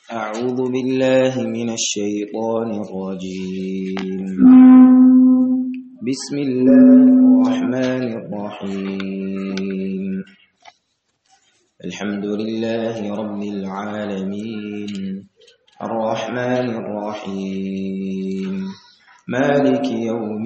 أعوذ بالله من الشيطان الرجيم بسم الله الرحمن الرحيم الحمد لله رب العالمين الرحمن الرحيم مالك يوم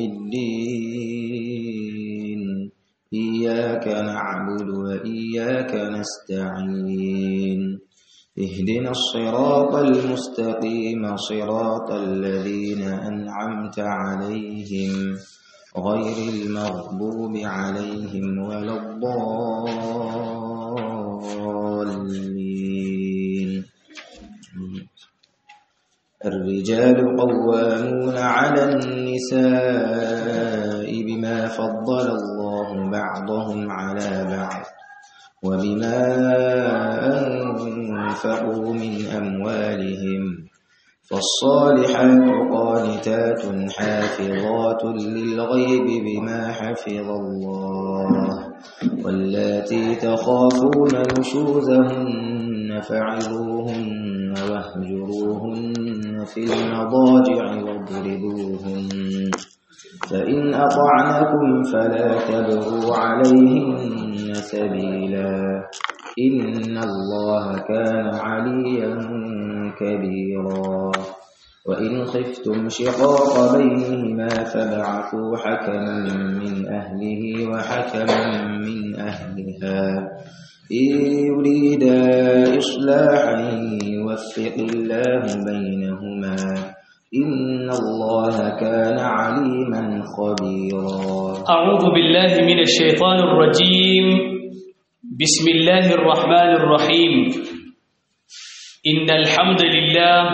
الدين إياك نعبد وإياك نستعين اهدنا الصراط المستقيم صراط الذين أنعمت عليهم غير المغضوب عليهم ولا الضالين الرجال قوامون على النساء بما فضل الله بعضهم على بعض وبما أنفقوا من أموالهم فالصالحات قانتات حافظات للغيب بما حفظ الله واللاتي تخافون نشوزهن فعلوهن واهجروهن في المضاجع واضربوهن فإن أطعنكم فلا تبغوا عليهن سبيلا إن الله كان عليا كبيرا وإن خفتم شقاق بينهما فابعثوا حكما من أهله وحكما من أهلها إن يريدا إصلاحا يوفق الله بينهما إن الله كان عليما خبيرا أعوذ بالله من الشيطان الرجيم بسم الله الرحمن الرحيم إن الحمد لله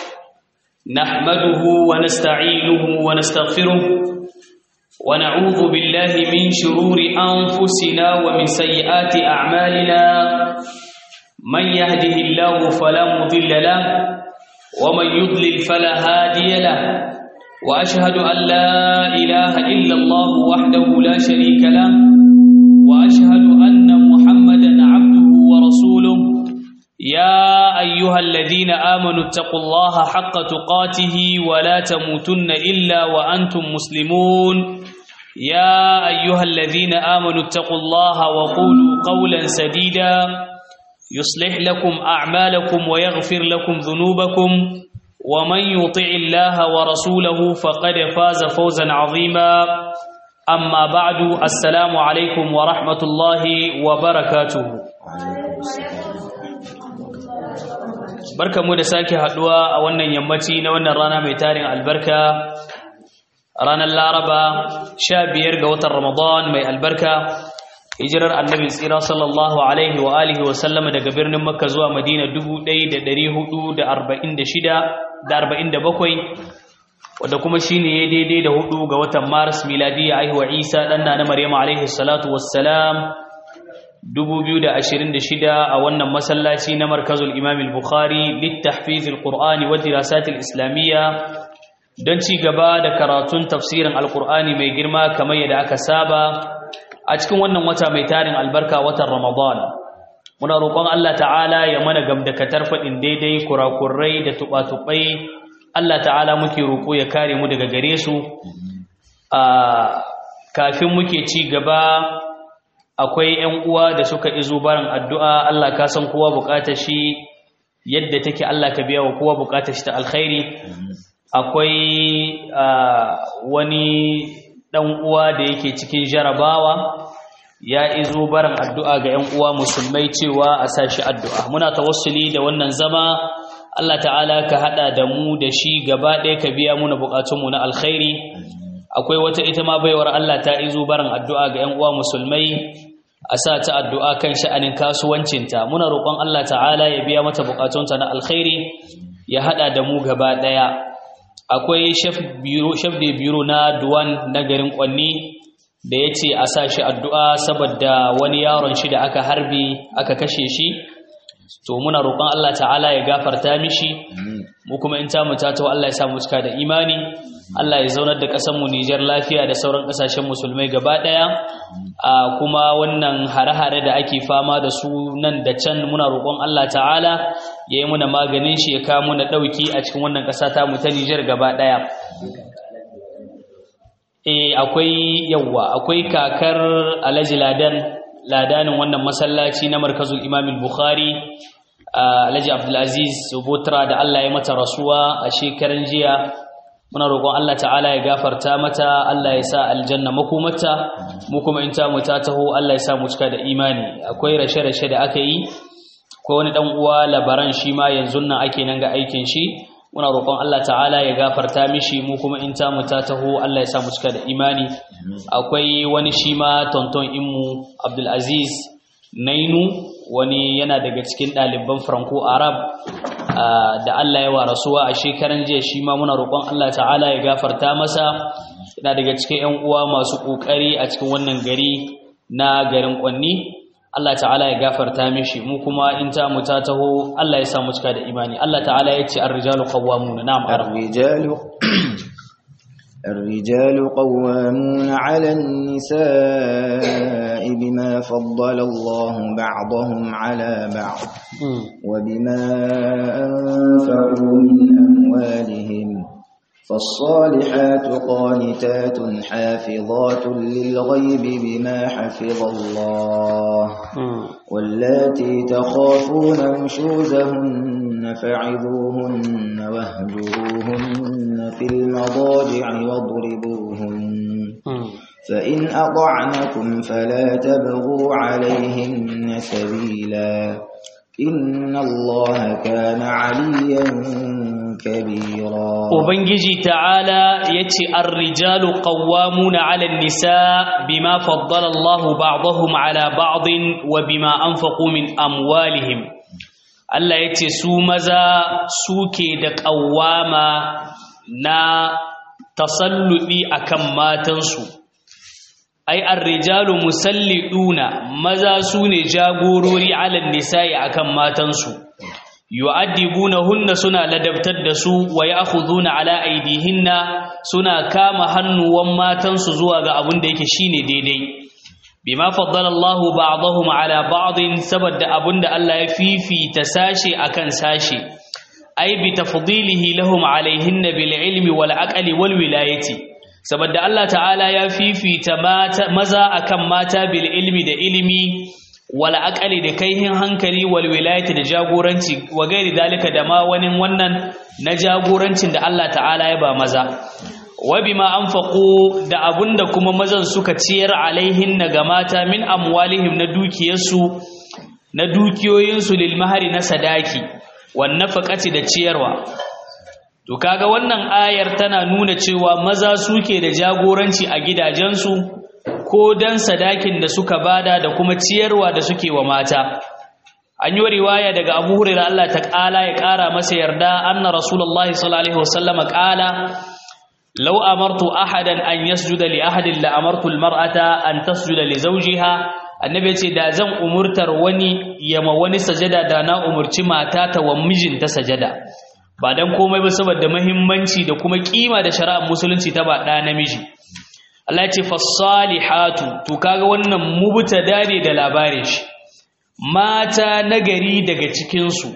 نحمده ونستعينه ونستغفره ونعوذ بالله من شرور أنفسنا ومن سيئات أعمالنا من يهده الله فلا مضل له ومن يضلل فلا هادي له وأشهد أن لا إله إلا الله وحده لا شريك له وأشهد أن محمدا عبده ورسوله يا أيها الذين آمنوا اتقوا الله حق تقاته ولا تموتن إلا وأنتم مسلمون يا أيها الذين آمنوا اتقوا الله وقولوا قولا سديدا يصلح لكم أعمالكم ويغفر لكم ذنوبكم ومن يطع الله ورسوله فقد فاز فوزا عظيما أما بعد السلام عليكم ورحمة الله وبركاته barka mu da sake haduwa a wannan yammaci na wannan rana mai tarin albarka ranar laraba sha biyar ga watan ramadan mai albarka hijirar annabi tsira sallallahu alaihi wa alihi wa sallama daga birnin makka zuwa madina 1446 wadda kuma shine ya daidai da hudu ga watan maris miladiya aihuwa isa ɗanna na maryama alaihi salatu wassalam 2026 a wannan masallaci na markazul imam al-bukhari littahfiz al-qur'ani wa dirasat al-islamiyya don ci gaba da karatun tafsirin al-qur'ani mai girma kamar yadda aka saba a cikin wannan wata mai tarin albarka watan Ramadan muna roƙon Allah ta'ala ya mana gamdakatar faɗin daidai kurakurai da tuɓa-tuɓai Allah ta'ala muke roƙo ya kare mu daga gare su a kafin muke ci gaba akwai 'yan uwa da suka izo barin addu'a Allah ka san kowa buƙatar shi yadda take Allah ka biya wa kowa buƙatar shi ta alkhairi akwai wani ɗan uwa da yake cikin jarabawa ya izo barin addu'a ga ‘yan uwa musulmai cewa a sashi addu'a muna tawassuli da wannan zama Allah ta'ala ka haɗa da mu da shi gaba ɗaya ka biya muna buƙatunmu na alkhairi akwai wata ita ma baiwar Allah ta izo barin addu'a ga ‘yan uwa musulmai a sa ta addu'a kan sha'anin kasuwancinta muna roƙon Allah ta'ala ya biya mata buƙatunta na alkhairi ya haɗa da mu gaba ɗaya akwai chef de biro na duwan na garin kwanni da ya ce a sa shi addu'a saboda wani yaron shi da aka harbi aka kashe shi to muna roƙon Allah ta'ala ya gafarta mishi mu kuma in ta muta to Allah ya sa mu cika da imani Allah ya zaunar da ƙasar mu Niger lafiya da sauran ƙasashen musulmai gaba ɗaya a kuma wannan hare-hare da ake fama da su nan da can muna roƙon Allah ta'ala ya yi muna maganin shi ya kawo muna ɗauki a cikin wannan ƙasa ta mu ta Niger gaba ɗaya eh akwai yawa akwai kakar Alhaji Ladan ladanin wannan masallaci na markazul Imam Bukhari Alhaji Abdulaziz Subutra da Allah ya mata rasuwa a shekaran jiya muna roƙon Allah ta'ala ya gafarta mata Allah ya sa aljanna makomata mu kuma in ta mu ta taho Allah ya sa mu cika da imani akwai rashe-rashe da aka yi ko wani dan uwa labaran shi ma yanzu nan ake nan ga aikin shi muna roƙon Allah ta'ala ya gafarta mishi mu kuma in ta mu ta taho Allah ya sa mu cika da imani akwai wani shi ma tonton inmu Abdul Aziz Nainu wani yana daga cikin ɗaliban Franco Arab da Allah ya wa rasuwa a shekaran jiya shi ma muna roƙon Allah ta'ala ya gafarta masa yana daga cikin ƴan uwa masu ƙoƙari a cikin wannan gari na garin Kwanni Allah ta'ala ya gafarta mishi mu kuma in ta mu ta taho Allah ya sa mu cika da imani Allah ta'ala ya ce ar-rijalu qawwamuna na'am ar-rijalu الرجال قوامون على النساء بما فضل الله بعضهم على بعض وبما أنفقوا من أموالهم فالصالحات قانتات حافظات للغيب بما حفظ الله واللاتي تخافون نشوزهن فعظوهن واهجروهن في المضاجع واضربوهن فإن أطعنكم فلا تبغوا عليهن سبيلا إن الله كان عليا كبيرا Ubangiji ta'ala ya ce, Ar-rijalu qawwamuna 'ala nisa bima faddala Allahu ba'dahum 'ala ba'din wa bima anfaqu min amwalihim. Allah ya ce, Su maza suke da ƙawwama na tasalluɗi akan matansu. Ai, ar-rijalu musalliduna maza su ne jagorori 'ala nisa'i akan matansu. yu'addibunahunna suna ladabtar da su wa ya'khuduna ala aydihinna suna kama hannuwan matansu zuwa ga abin da yake shine daidai bima faddala Allahu ba'dahum ala ba'din saboda abinda Allah ya fifita sashe akan sashe ai bi tafdilihi lahum alaihinna bil ilmi wal aqli wal wilayati saboda Allah ta'ala ya fifita maza akan mata bil ilmi da ilimi wala akali da kaihin hankali wal wilayati da jagoranci wa gairi dalika da ma wani wannan na jagorancin da Allah ta'ala ya ba maza wa bima anfaqu da abunda kuma mazan suka ciyar alaihin ga mata min amwalihim na dukiyarsu na dukiyoyinsu lil mahari na sadaki wan nafaqati da ciyarwa to kaga wannan ayar tana nuna cewa maza suke da jagoranci a gidajensu ko dan sadakin da suka bada da kuma ciyarwa da suke wa mata an yi riwaya daga Abu Hurairah Allah ta kala ya kara masa yarda anna Rasulullahi sallallahu alaihi wasallam kala law amartu ahadan an yasjuda li ahadin la amartu almar'ata an tasjuda li zawjiha annabi ce da zan umurtar wani yama wani sajada da na umurci mata ta wa mijinta sajada ba dan komai ba saboda muhimmanci da kuma kima da shari'ar musulunci ta ba da namiji Allah ya ce fasalihatu to kaga wannan mubtada ne da labarin shi mata nagari daga cikin su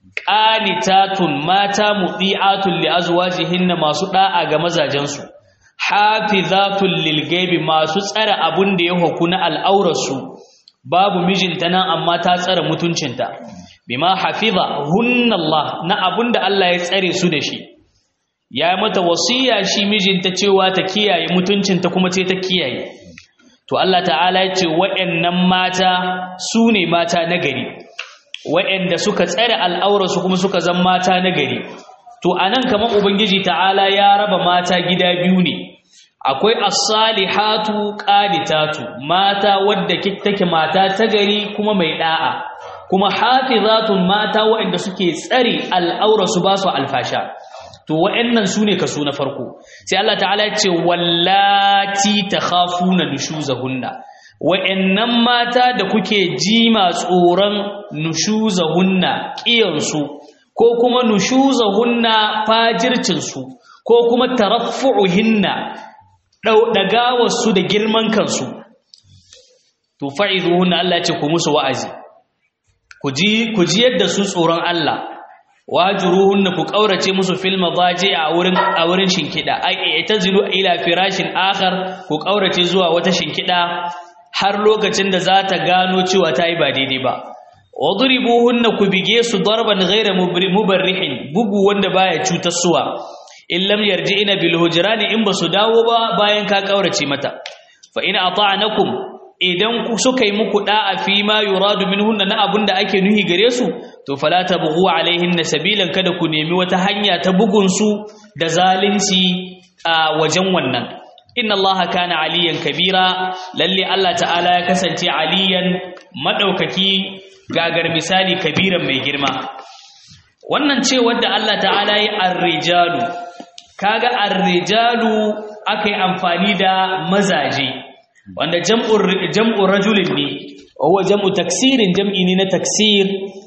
qanitatun mata mudiatun li azwajihinna masu da'a ga mazajen su hafizatun lil gaibi masu tsara abun da ya hukuna al'aurar su babu mijinta nan amma ta tsara mutuncinta bima hafiza hunna Allah na abun da Allah ya tsare su da shi ya mata wasiya shi mijinta cewa ta kiyaye mutuncinta kuma ce ta kiyaye to Allah ta'ala ya ce waɗannan mata su ne mata nagari waɗanda suka tsare al'aurarsu kuma suka zama mata nagari to anan kamar ubangiji ta'ala ya raba mata gida biyu ne akwai as-salihatu qanitatu mata wadda take mata ta gari kuma mai da'a kuma hafizatun mata waɗanda suke tsare al'aurarsu ba su alfasha to wa'annan su ne kaso na farko sai Allah ta'ala ya ce wallati takhafuna nushuzahunna wa'annan mata da kuke jima tsoron nushuzahunna ƙiyansu ko kuma nushuzahunna fajircinsu ko kuma taraffu'uhinna ɗagawarsu da girman kansu to fa'izuhunna Allah ce ku musu wa'azi ku ji yadda su tsoron Allah wajuruhunna ku ƙaurace musu fil madaji a wurin a wurin shinkida ai itazilu ila firashin akhar ku ƙaurace zuwa wata shinkida har lokacin da za ta gano cewa ta yi ba daidai ba wadribuhunna ku bige su darban ghayra mubarrihin bugu wanda baya cutar suwa in lam yarji'ina bil hujrani in basu dawo ba bayan ka kaurace mata fa in ata'nakum idan ku suka yi muku da'a fi ma yuradu minhunna na abunda ake nuhi gare su to fala tabghu alaihinna sabilan kada ku nemi wata hanya ta bugun su da zalunci a wajen wannan inna allaha kana aliyan kabira lalle Allah ta'ala ya kasance aliyan madaukaki gagar misali kabiran mai girma wannan ce wadda Allah ta'ala yi ar-rijalu kaga ar-rijalu akai amfani da mazaje wanda jam'ur jam'u rajulin ne huwa jam'u taksirin jam'i ne na taksir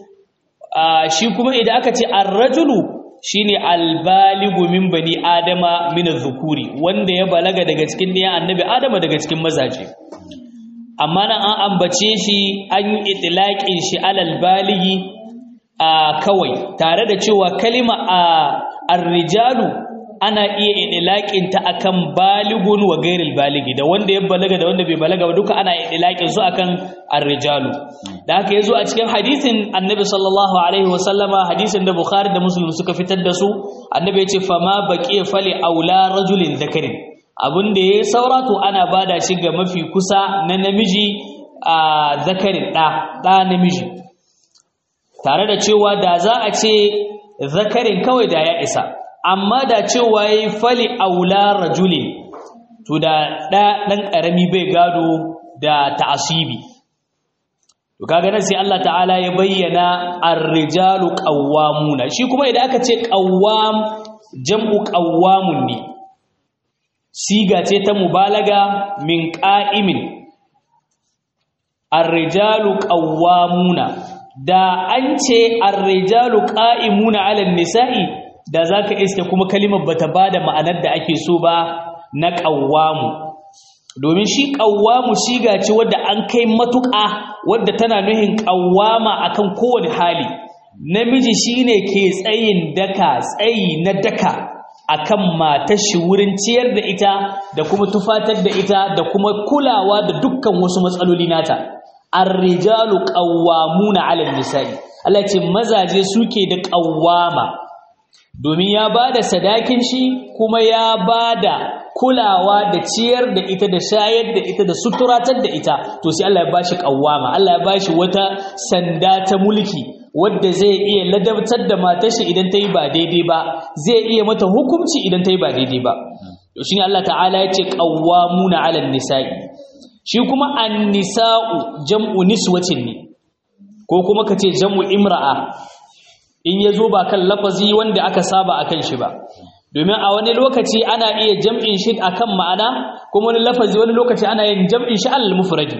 shi kuma idan aka ce ar-rajulu shine albaligu min bani adama min dhukuri wanda ya balaga daga cikin ɗiyan annabi adama daga cikin mazaje amma nan an ambace shi an yi itlaqin shi alal baligi a kawai tare da cewa kalima a ar-rijalu ana iya itlaqin ta akan baligun wa gairil baligi da wanda ya balaga da wanda bai balaga ba duka ana itlaqin su akan ar-rijalu da haka yazo a cikin hadisin annabi sallallahu alaihi wa sallama hadisin da bukhari da muslim suka fitar da su annabi ya ce fama baqiya fali aula rajulin zakarin abin da ya saura to ana bada shi ga mafi kusa na namiji a zakarin ɗa ɗa namiji tare da cewa da za a ce zakarin kawai da ya isa amma da cewa ya yi fali aula rajulin to da ɗan ƙarami bai gado da ta'asibi to kaga nan sai Allah ta'ala ya bayyana ar-rijalu qawwamuna shi kuma idan aka ce qawwam jam'u qawwamun ne siga ce ta mubalaga min qa'imin ar-rijalu qawwamuna da an ce ar-rijalu qa'imuna 'ala an-nisa'i da zaka iske kuma kalimar bata bada ma'anar da ake so ba na qawwamu domin shi qawwamu siga ce wadda an kai matuƙa wadda tana nuhin qawwama akan kowane hali namiji shine ke tsayin daka tsayi na daka akan matar shi wurin ciyar da ita da kuma tufatar da ita da kuma kulawa da dukkan wasu matsaloli nata ar-rijalu qawwamuna 'ala an-nisa'i Allah ce mazaje suke da qawwama domin ya bada sadakin shi kuma ya bada kulawa da ciyar da ita da shayar da ita da suturatar da ita to sai Allah ya bashi qawwama Allah ya bashi wata sanda ta mulki wadda zai iya ladabtar da matar shi idan ta yi ba daidai ba zai iya mata hukunci idan ta yi ba daidai ba to shine Allah ta'ala ya ce qawwamuna 'alan nisa'i shi kuma an-nisa'u jam'u niswatin ne ko kuma kace jam'u imra'a in yazo ba kan lafazi wanda aka saba akan shi ba domin a wani lokaci ana iya jam'in shi akan ma'ana kuma wani lafazi wani lokaci ana yin jam'in shi al mufradi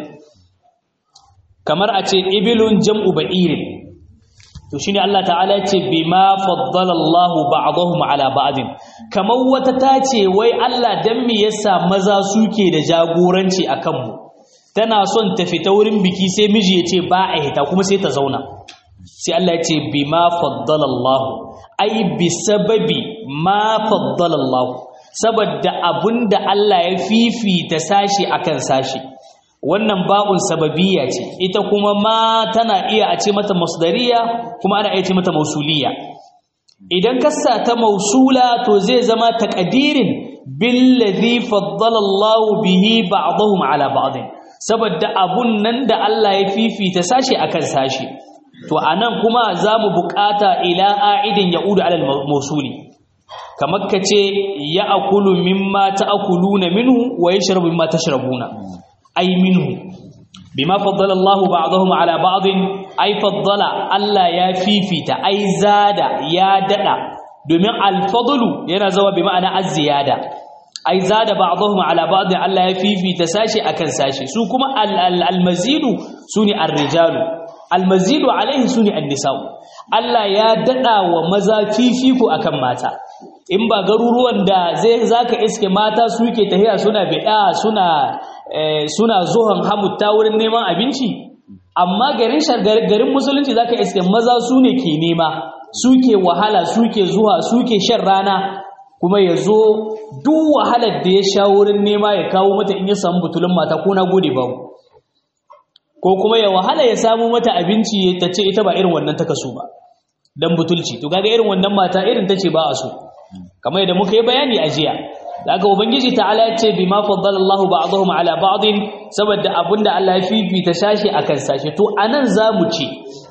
kamar a ce ibilun jam'u ba'irin to shine Allah ta'ala yace bima faddala Allahu ba'dahum ala ba'din kamar wata tace wai Allah dan me yasa maza suke da jagoranci akan mu tana son ta fita wurin biki sai miji yace ba a hita kuma sai ta zauna sai Allah yace bima faddala Allahu ai bi sababi ma faddala Allahu saboda abunda Allah ya fifita sashi akan sashi wannan ba'un sababiyya ce ita kuma ma tana iya a ce mata masdariya kuma ana iya ce mata mausuliya idan kassa ta mausula to zai zama taqdirin billazi faddala Allah bihi ba'dahum ala ba'd saboda abun nan da Allah ya fifita sashi akan sashi to anan kuma zamu bukata ila a'idin ya'udu ala mausuli kamar kace ya'kulu mimma ta'kuluna minhu wa yashrabu mimma tashrabuna ay minhu bima faddala Allah ba'dahum ala ba'd ay faddala Allah ya fifita ay zada ya dada domin al-fadlu yana zawa bi ma'ana az-ziyada ay zada ba'dahum ala ba'd Allah ya fifita sashi akan sashi su kuma al-mazidu sune ar-rijalu almazidu alaihi suni annisa'u Allah ya dada wa maza fifiko akan mata in ba garuruwan da zai zaka iske mata suke tahiya suna bida suna suna zuhan hamutta wurin neman abinci amma garin garin musulunci zaka iske maza su ne ke nema suke wahala suke zuwa suke shan rana kuma ya zo duk wahalar da ya sha wurin nema ya kawo mata in ya samu butulun mata ko na gode babu ko kuma ya wahala ya samu mata abinci ta ce ita ba irin wannan ta kaso ba dan butulci to kaga irin wannan mata irin ta ce ba a so kamar yadda muka yi bayani a jiya daga ubangiji ta'ala ya ce bima faddala Allahu ba'dahum ala ba'din saboda abinda Allah ya fifita sashi akan sashi to anan zamu ce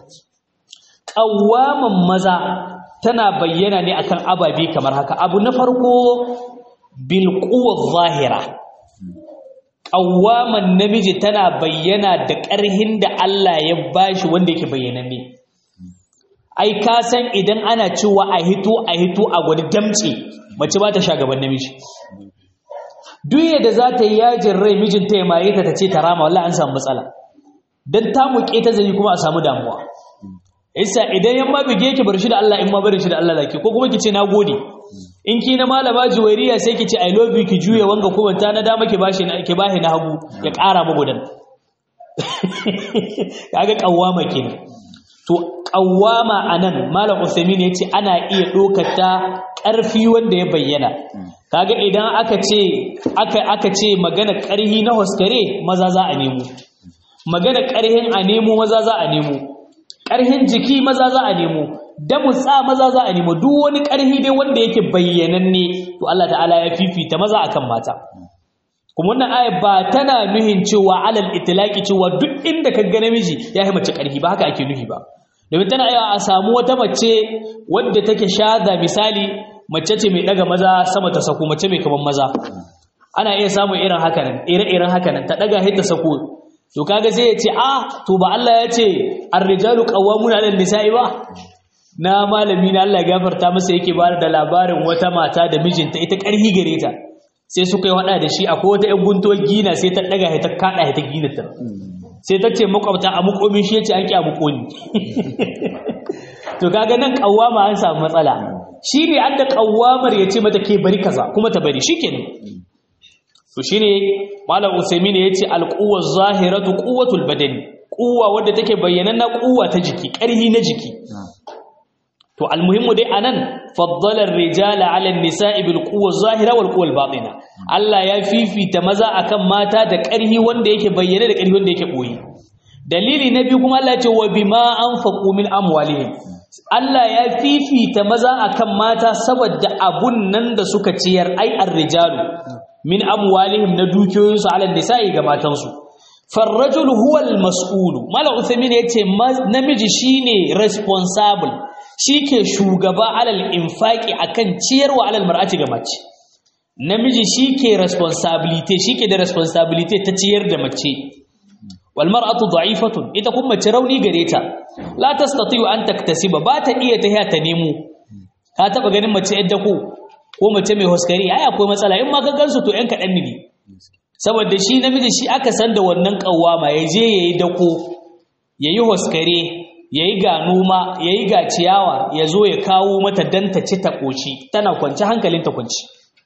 ƙawaman maza tana bayyana ne akan ababe kamar haka abu na farko bil zahira ƙawaman namiji tana bayyana da ƙarhin da Allah ya bashi wanda yake bayyananne ai ka san idan ana cewa a hito a hito a gwani damce mace ba ta sha gaban namiji duk yadda za ta yi yajin rai mijinta ya maye ta ta ce ta rama wallahi an samu matsala dan ta muke ta zai kuma a samu damuwa isa idan yamma bige ki bar shi da Allah in ma bar shi da Allah zaki ko kuma ki ce nagode in ki na malama juwairiya sai ki ce i love you ki juye wanga kuma ta na dama ki bashi na ki bashi na hagu ya ƙara magudan kaga kawama kenan to kawama anan malam Usaimin yace ana iya dokar ta ƙarfi wanda ya bayyana kaga idan aka ce aka aka ce magana ƙarhi na hoskare maza za a nemo magana ƙarhin a nemo maza za a nemo ƙarhin jiki maza za a nemo damutsa maza za a nemo duk wani ƙarhi dai wanda yake bayyananne to Allah ta'ala ya fifita maza akan mata kuma wannan aya ba tana nuhin cewa alal itlaqi cewa duk inda ka ga namiji ya yi mace ƙarhi ba haka ake nuhi ba domin tana iya a samu wata mace wadda take shaza misali mace ce mai daga maza sama ta sako mace mai kaman maza ana iya samun irin haka nan ire-iren haka nan ta daga hita sako to kaga sai ya ce ah to ba Allah ya ce ar-rijalu qawwamuna 'ala nisa'i ba na malami na Allah ya gafarta masa yake ba da labarin wata mata da mijinta ita ƙarhi gare ta sai suka yi wada da shi akwai wata ƴan guntuwar gina sai ta daga ta kada ta gina ta sai ta ce makwabta a mukomin shi yace an ki a mukoni to kaga nan qawwama an samu matsala shi ne an da qawwamar yace mata ke bari kaza kuma ta bari shikenan to shine malam usaimin yace alquwa zahiratu quwwatul badani quwwa wadda take bayyana na quwwa ta jiki ƙarhi na jiki to almuhimmu dai anan faddala ar-rijala 'ala an-nisa'i bil quwwa zahira wal quwwa al-batina Allah ya fifita maza akan mata da ƙarhi wanda yake bayyana da ƙarhi wanda yake boye dalili na biyu kuma Allah ya ce wa bima anfaqu min amwalihim Allah ya fifita maza akan mata saboda abun nan da suka ciyar ai ar-rijalu min amwalihim na dukiyoyinsu ala nisa'i ga matansu farrajul huwa al-mas'ul mala uthaymin yace namiji shine responsible shike shugaba alal infaqi akan ciyarwa alal mar'ati ga mace namiji shike responsibility shike da responsibility ta ciyar da mace wal mar'atu da'ifatun ita kuma mace rauni gare ta la tastati'u an taktasiba ba ta iya ta ta nemo ka taba ganin mace yadda ko ko mace mai hoskari ai akwai matsala in ma ka gansu to yan kaɗan ne saboda shi namiji shi aka san da wannan kawama ya je ya yi dako ya yi hoskare ya yi ga noma ya yi ga ciyawa ya zo ya kawo mata dan ta ci ta ƙoshi tana kwanci hankalin ta kwanci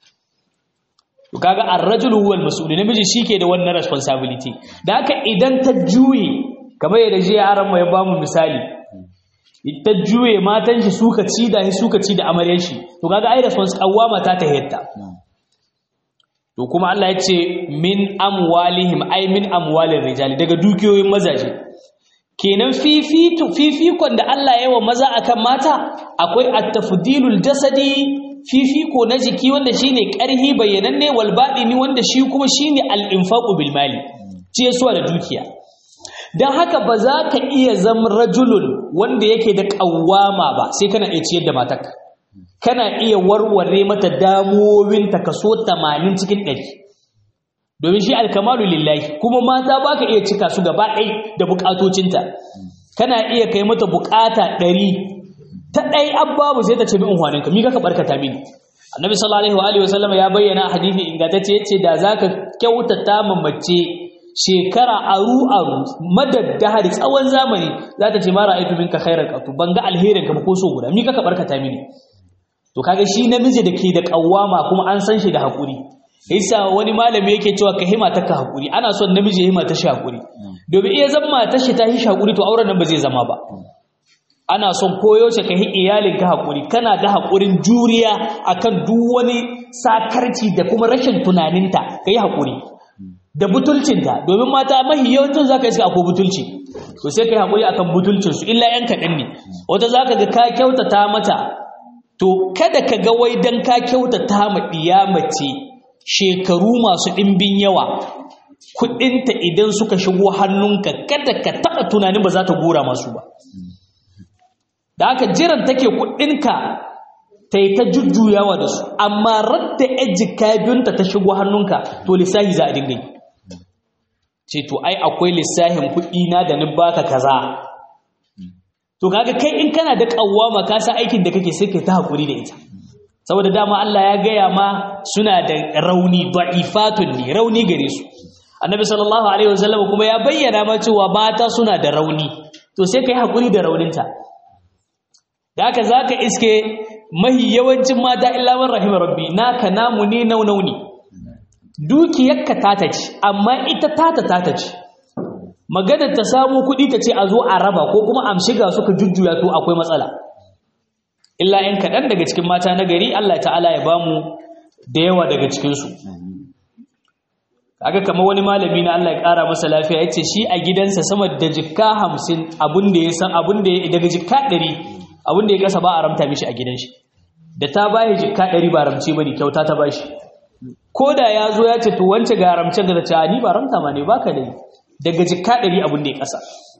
to kaga ar-rajulu huwal mas'ul namiji shike da wannan responsibility da haka idan ta juye kamar yadda je yaran mu ya bamu misali ta juye matan shi suka ci da shi suka ci da amaryar shi to kaga ai response kawama ta ta hetta to kuma Allah ya ce min amwalihim ai min amwalir rijal daga dukiyoyin mazaje kenan fifitu fifikon da Allah ya wa maza akan mata akwai at-tafdilul jasadi fifiko na jiki wanda shine karhi bayyananne wal badini wanda shi kuma shine al-infaqu bil mali ciyarwa da dukiya don haka ba za ka iya zama rajulun wanda yake da ƙawama ba sai kana iya ciyar da matarka kana iya warware mata damuwowinta kaso 80 cikin 100 domin shi alkamalu lillahi kuma mata ba ka iya cika su gaba ɗai da buƙatocinta kana iya kai mata buƙata 100 ta ɗai ababu sai ta ce min unhwaninka mi kaka barkata mini annabi sallallahu alaihi wa sallam ya bayyana a hadisi ingantacce yace da zaka kyautata ma mace shekara aru aru madaddahari tsawon zamani za ta ce mara aitu minka khairar qatu ban ga alherin ka ba ko so guda mi kaka barkata mini to kaga shi namiji da ke da kawama kuma an san shi da hakuri yasa wani malami yake cewa ka hima ta ka hakuri ana son namiji ya hima ta shi hakuri domin iya zama ta shi ta shi hakuri to auren nan ba zai zama ba ana son koyaushe ka yi iyalinka haƙuri kana da haƙurin juriya akan duk wani sakarci da kuma rashin tunaninta ka yi haƙuri da butulcinta domin mata mahi yawancin za ka iska akwai butulci to sai ka yi haƙuri akan butulcinsu illa yan kaɗan ne wata za ka ga ka kyautata mata to kada ka ga wai don ka kyautata ma ɗiya mace shekaru masu ɗimbin yawa kuɗinta idan suka shigo hannunka kada ka taɓa tunanin ba za ta gora masu ba da aka jiran take kudinka ta yi ta jujjuyawa da su amma radda ejika biyunta ta shigo hannunka to lissahi za a dinga yi ce to ai akwai lissahin kuɗi na da ni baka kaza to kaga kai in kana da kawwama ka san aikin da kake sai kai ta hakuri da ita saboda dama Allah ya gaya ma suna da rauni da'ifatun ne rauni gare su annabi sallallahu alaihi wasallam kuma ya bayyana ma cewa mata suna da rauni to sai kai hakuri da rauninta da haka za ka iske mahi yawancin mata illaman rahimar rabbi naka namu ne naunau ne dukiyarka tata ce amma ita tata tata ce maganar ta samu kuɗi ta ce a zo a raba ko kuma amshiga suka jujjuya to akwai matsala illa ‘yan kaɗan daga cikin mata na gari Allah ta'ala ya bamu da yawa daga cikinsu kaga kamar wani malami na Allah ya ƙara masa lafiya ya ce shi a gidansa sama da jikka hamsin abin da ya san abin da ya daga jikka ɗari abin da ya kasa ba a ramta mishi a gidan shi da ta bayi jikka ɗari ba ramce ba ne kyauta ta bashi ko da ya zo ya ce to wance ga ramce ga ta ni ba ramta ma ne ba ka dai daga jikka ɗari abin da ya kasa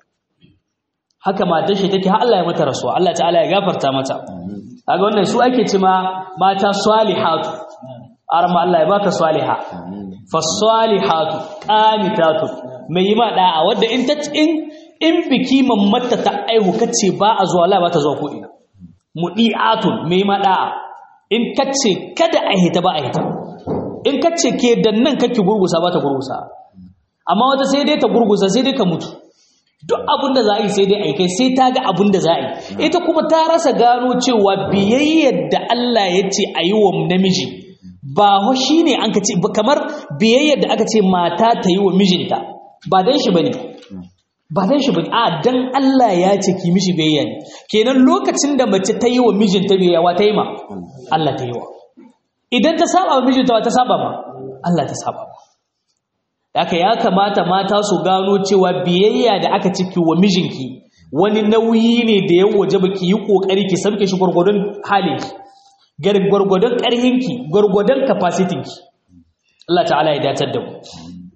haka matar shi take har Allah ya mata rasuwa Allah ta'ala ya gafarta mata kaga wannan su ake ce ma mata salihatu arma Allah ya baka saliha fa salihatu qanitatu mai yi ma da'a wanda in ta in in biki mammata ta aihu kace ba a zuwa Allah ba ta zuwa ko ina mudiatun mai ma da'a in kace kada a hita ba a hita in kace ke dan nan kake gurgusa ba ta gurgusa amma wata sai dai ta gurgusa sai dai ka mutu duk abin da za a yi sai dai aikai sai ta ga abin da za a yi ita kuma ta rasa gano cewa biyayyar da Allah ya ce a yi wa namiji ba ho shi ne an ka ce kamar biyayyar da aka ce mata ta yi wa mijinta ba dan shi ba ne ba dan shi ba ne a dan Allah ya ce ki mishi biyayya ne kenan lokacin da mace ta yi wa mijinta biyayya wa ta yi ma Allah ta yi wa idan ta saba wa mijinta wa ta saba ma Allah ta saba ma haka ya kamata mata su gano cewa biyayya da aka ciki wa mijinki wani nauyi ne da ya waje ba ki yi kokari ki sauke shi gwargwadon halinki gwargwadon ƙarhinki gwargwadon capacitynki Allah ta'ala ya datar da mu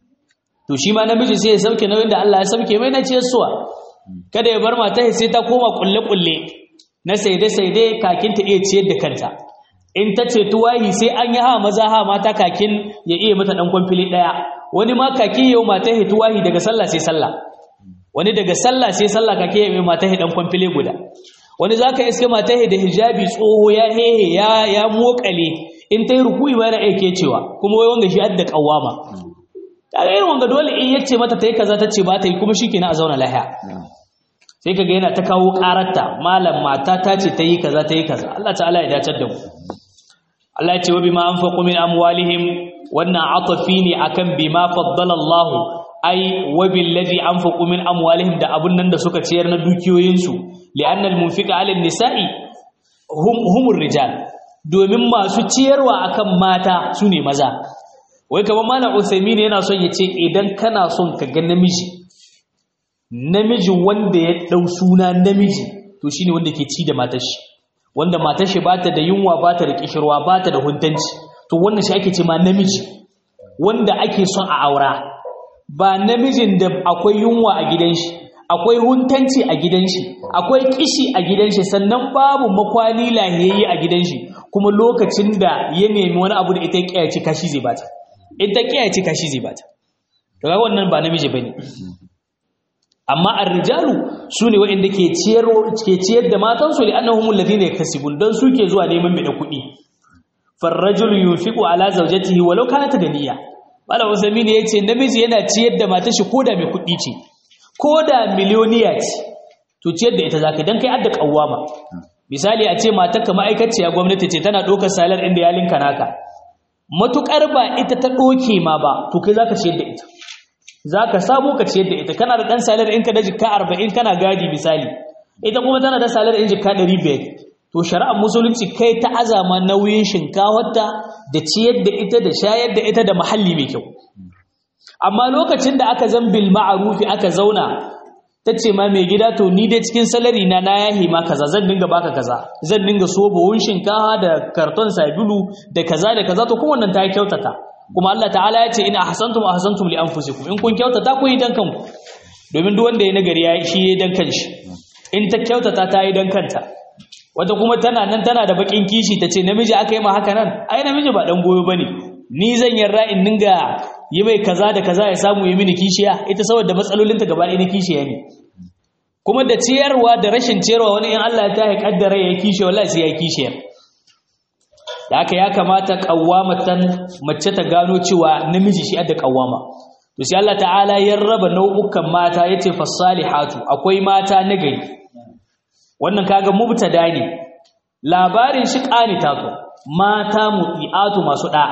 to shi ma namiji sai ya sauke nauyin da Allah ya sauke mai na ciyar suwa kada ya bar mata sai ta koma kulle kulle na saide saide kakin ta iya ciyar da kanta in ta ce tuwahi sai an yi ha maza ha mata kakin ya iya mata dan kwamfili daya wani ma kake yau mata hi tuwahi daga sallah sai sallah wani daga sallah sai sallah kake yau mata hi dan kwamfile guda wani zaka iske mata hi da hijabi tsoho ya hehe ya ya mokale in tayi ruku'i ba yana aike cewa kuma wai wanga shi adda kawama kaga irin wanga dole in yace mata tayi kaza tace ba ta yi kuma shikenan a zauna lahiya sai kaga yana ta kawo kararta malam mata ta ce tayi kaza tayi kaza Allah ta'ala ya dace da mu Allah ya ce wa bima anfaqu min amwalihim wannan atafi ne akan bima faddala Allah ai wa billazi anfaqu min amwalihim da abun nan da suka ciyar na dukiyoyinsu li'anna al-munfiqa 'ala an-nisa'i hum humur rijal domin masu ciyarwa akan mata sune maza wai kamar malam Uthaymeen yana son ya ce idan kana son ka ga namiji namiji wanda ya dau suna namiji to shine wanda ke ci da matar shi wanda matar shi bata da yunwa bata da kishirwa bata da huntanci to wannan shi ake ce ma namiji wanda ake son a aura ba namijin da akwai yunwa a gidan shi akwai huntanci a gidan shi akwai kishi a gidan shi sannan babu makwani lahiyayye a gidan shi kuma lokacin da ya nemi wani abu da ita kiyaye kashi zai bata ita kiyaye kashi zai bata to ga wannan ba namiji bane amma ar-rijalu sune waɗanda ke ciyar ke ciyar da matansu li annahum alladhina yakasibun dan suke zuwa neman mai da kuɗi farrajulu yunfiqu ala zawjatihi walau kanat ganiya malam usami ne yace namiji yana ciyar da matar shi koda mai kuɗi ce koda miliyoniya ce to ciyar da ita zaka dan kai adda kawwama misali a ce matar ka ma'aikaciya gwamnati ce tana ɗaukar salar inda ya linka naka matukar ba ita ta ɗoke ma ba to kai zaka ciyar da ita zaka samu ka ciyar da ita kana da dan salar in ka da jikka 40 kana gadi misali ita kuma tana da salar in jikka 500 to shari'ar musulunci kai ta azama nauyin shinkawarta da ciyar da ita da shayar da ita da mahalli mai kyau amma lokacin da aka zan bil ma'arufi aka zauna ta ce ma mai gida to ni dai cikin salari na na yahi ma kaza zan dinga baka kaza zan dinga so buhun shinkawa da karton sabulu da kaza da kaza to kowannan ta kyautata kuma Allah ta'ala ya ce in ahsantum ahsantum li anfusikum in kun kyautata ku yi dan kanku domin duk wanda ya nagari ya shi ya dan kanshi in ta kyautata ta yi dan kanta wata kuma tana nan tana da bakin kishi ta ce namiji aka yi ma haka nan ai namiji ba dan goyo bane ni zan yarda in dinga yi mai kaza da kaza ya samu yi mini kishiya ita saboda matsalolinta gaba ɗaya na kishiya ne kuma da ciyarwa da rashin ciyarwa wani in Allah ta ya kaddara ya kishiya wallahi sai ya kishiyar da haka ya kamata kawamatan mace ta gano cewa namiji shi adda kawama to sai Allah ta'ala ya raba nau'ukan mata yace fasalihatu akwai mata nagari wannan kaga mubtada ne labarin shi qanita to mata mutiatu masu da'a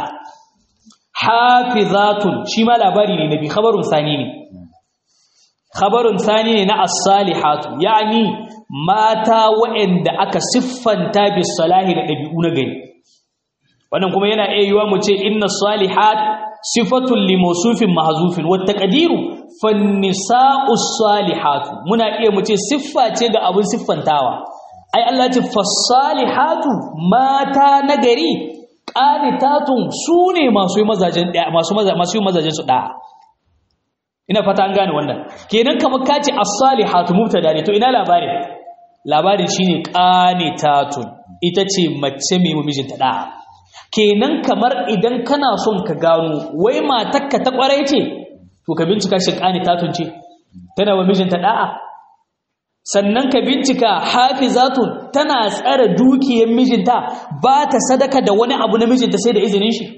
hafizatun shi ma labari ne nabi khabarun sani ne khabarun sani ne na as-salihatu yani mata waɗanda aka siffanta bis salahi da dabi'u na gari wannan kuma yana iya yiwa mu ce inna salihat sifatun li mawsufin mahzufin wa taqdiru fan nisa'u salihatu muna iya mu ce siffa ce ga abun siffantawa ai Allah ce fasalihatu mata nagari qanitatun sune masu mazajen masu masu mazajen su da ina fata an gane wannan kenan kamar kace as-salihatu mubtada ne to ina labarin labarin shine qanitatun ita ce mace mai mijinta da kenan kamar idan kana son ka gano wai matakka ta kwarai ce to ka bincika shi qanitatun ce tana wa mijinta da'a sannan ka bincika hafizatun tana tsare dukiyar mijinta ba ta sadaka da wani abu na mijinta sai da izinin shi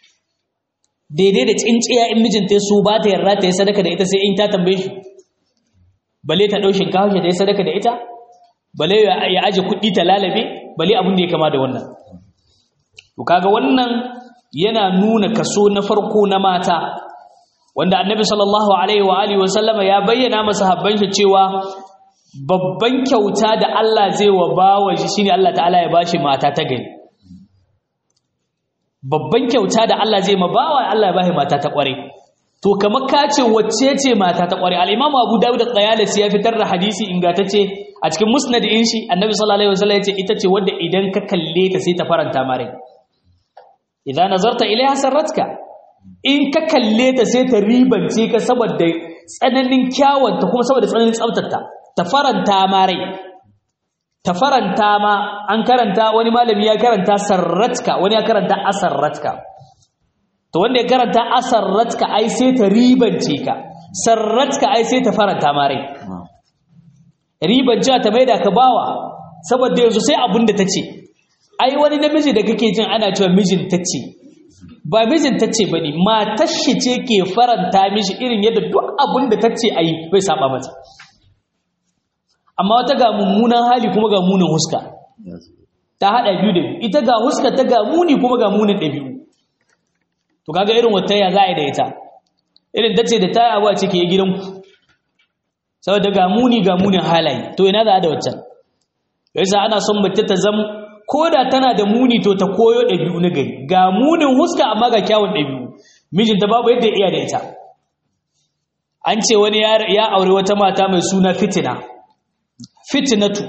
daidai da tsinciya in mijinta ya so ba ta yarda ta yi sadaka da ita sai in ta tambaye shi bale ta ɗau shinkafa shi ta yi sadaka da ita bale ya aje kuɗi ta lalabe bale abin da ya kama da wannan to kaga wannan yana nuna kaso na farko na mata wanda annabi sallallahu alaihi wa alihi wa sallama ya bayyana masa habban shi cewa babban kyauta da Allah zai wa bawa shi shine Allah ta'ala ya bashi mata ta gari babban kyauta da Allah zai ma bawa Allah ya bashi mata ta kware to kamar ka ce wacce ce mata ta kware al-Imam Abu Dawud al-Qayalisi ya fitar da hadisi ingantacce a cikin musnad din shi Annabi sallallahu alaihi wasallam ya ce ita ce wanda idan ka kalle ta sai ta faranta mare idan nazarta ilaiha sarratka in ka kalle ta sai ta ribance ka saboda tsananin kyawanta kuma saboda tsananin tsaftarta ta faranta ma rai ta faranta ma an karanta wani malami ya karanta sarratka wani ya karanta asarratka to wanda ya karanta asarratka ai sai ta ribance ka sarratka ai sai ta faranta ma rai ribance ta maida ka bawa saboda yanzu sai abun da ta ce ai wani namiji da kake jin ana cewa mijin ta ce ba mijin ta ce ba ne matar shi ce ke faranta mishi irin yadda duk abun da ta ce a yi bai saba mata amma wata ga mummunan hali kuma ga munin huska ta haɗa biyu da biyu ita ga huska ta ga muni kuma ga munin ɗabi'u to kaga irin wata ya za a yi da ita irin ta ce da ta yi abuwa ce ke gidanku saboda ga muni ga munin halaye to ina za a da waccan yasa ana son mace ta zama ko da tana da muni to ta koyo ɗabi'u na gari ga munin huska amma ga kyawun ɗabi'u mijinta babu yadda iya da ita an ce wani ya aure wata mata mai suna fitina fitinatu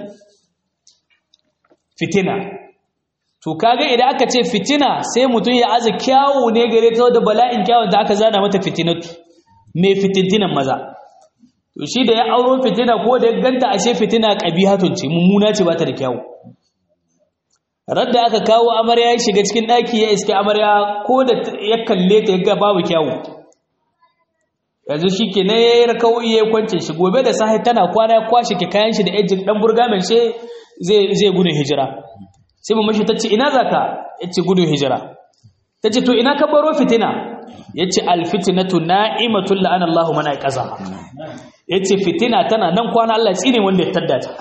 fitina to kaga idan aka ce fitina sai mutum ya aza kyawu ne gare ta da bala'in kyawun da aka zana mata fitinatu mai fitintinan maza to shi da ya auro fitina ko da ya ganta ashe fitina qabihatun ce mummuna ce ba ta da kyawu radda aka kawo amarya ya shiga cikin daki ya iske amarya ko da ya kalle ta ya ga babu kyawu yanzu shi ke na ya yi rakawai ya kwance shi gobe da sahi tana kwana ya kwashe ke kayan shi da ejin dan burga mai she zai gudun hijira sai mu mashi ta ce ina za ka ya ce gudun hijira ta ce to ina ka baro fitina yace alfitnatu na'imatul la'ana Allahu man aqaza yace fitina tana nan kwana Allah tsine wanda ya tadda ta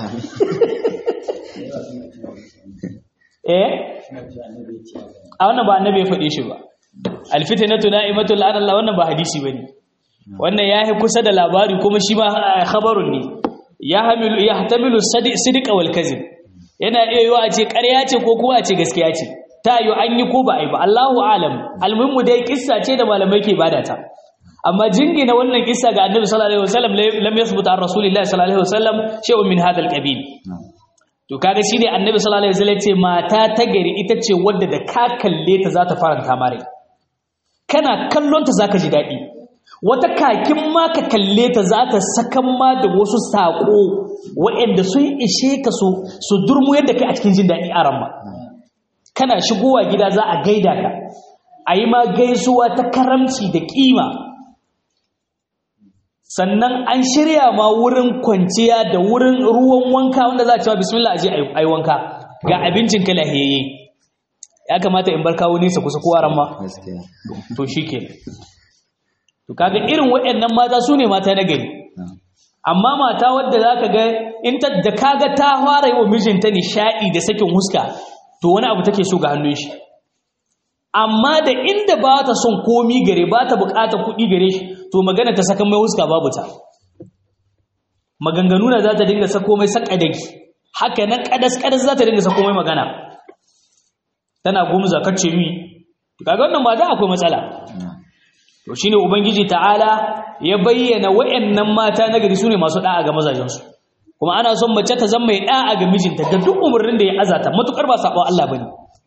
eh a wannan ba annabi ya faɗe shi ba alfitnatu na'imatul la'ana Allah wannan ba hadisi bane wannan yayi kusa da labari kuma shi ma khabarun ne ya hamilu ya hatamilu sidqa wal kazib yana iya yiwa a ce ƙarya ce ko kuma a ce gaskiya ce ta yi an yi ko ba a yi ba Allahu alam almuhimmu dai kissa ce da malamai ke bada ta amma jingina wannan kissa ga annabi sallallahu alaihi wasallam lam yathbut an rasulillahi sallallahu alaihi wasallam shay'un min hadha alqabil to kaga shine annabi sallallahu alaihi wasallam ce mata ta gari ita ce wadda da ka kalle ta za ta faranta mare kana kallon ta zaka ji daɗi wata kakin ma ka kalle ta za ta sakan ma da wasu saƙo waɗanda sun ishe ka su durmu yadda kai a cikin jin daɗi a ramma kana shigowa gida za a gaida ka a yi ma gaisuwa ta karamci da ƙima sannan an shirya ma wurin kwanciya da wurin ruwan wanka wanda za a cewa bismillah a je a yi wanka ga abincin ka lahiyayye ya kamata in bar kawo nesa kusa kowa ramma to shi ke to kaga irin waɗannan mata su ne mata na gari amma mata wadda za ka ga in ta da kaga ta fara yi wa mijinta nishaɗi da sakin huska to wani abu take so ga hannun shi amma da inda ba ta son komi gare ba ta bukatar kuɗi gare shi to magana ta saka mai huska babu ta maganganu na za ta dinga sako mai sakadaki haka nan kadas kadas za ta dinga sako mai magana tana gumza kacce mi kaga wannan ba da akwai matsala to shine ubangiji ta'ala ya bayyana wayannan mata nagari sune masu da'a ga mazajensu kuma ana son mace ta zama mai da'a ga mijinta da duk umarnin da ya azata matukar ba sabon Allah bane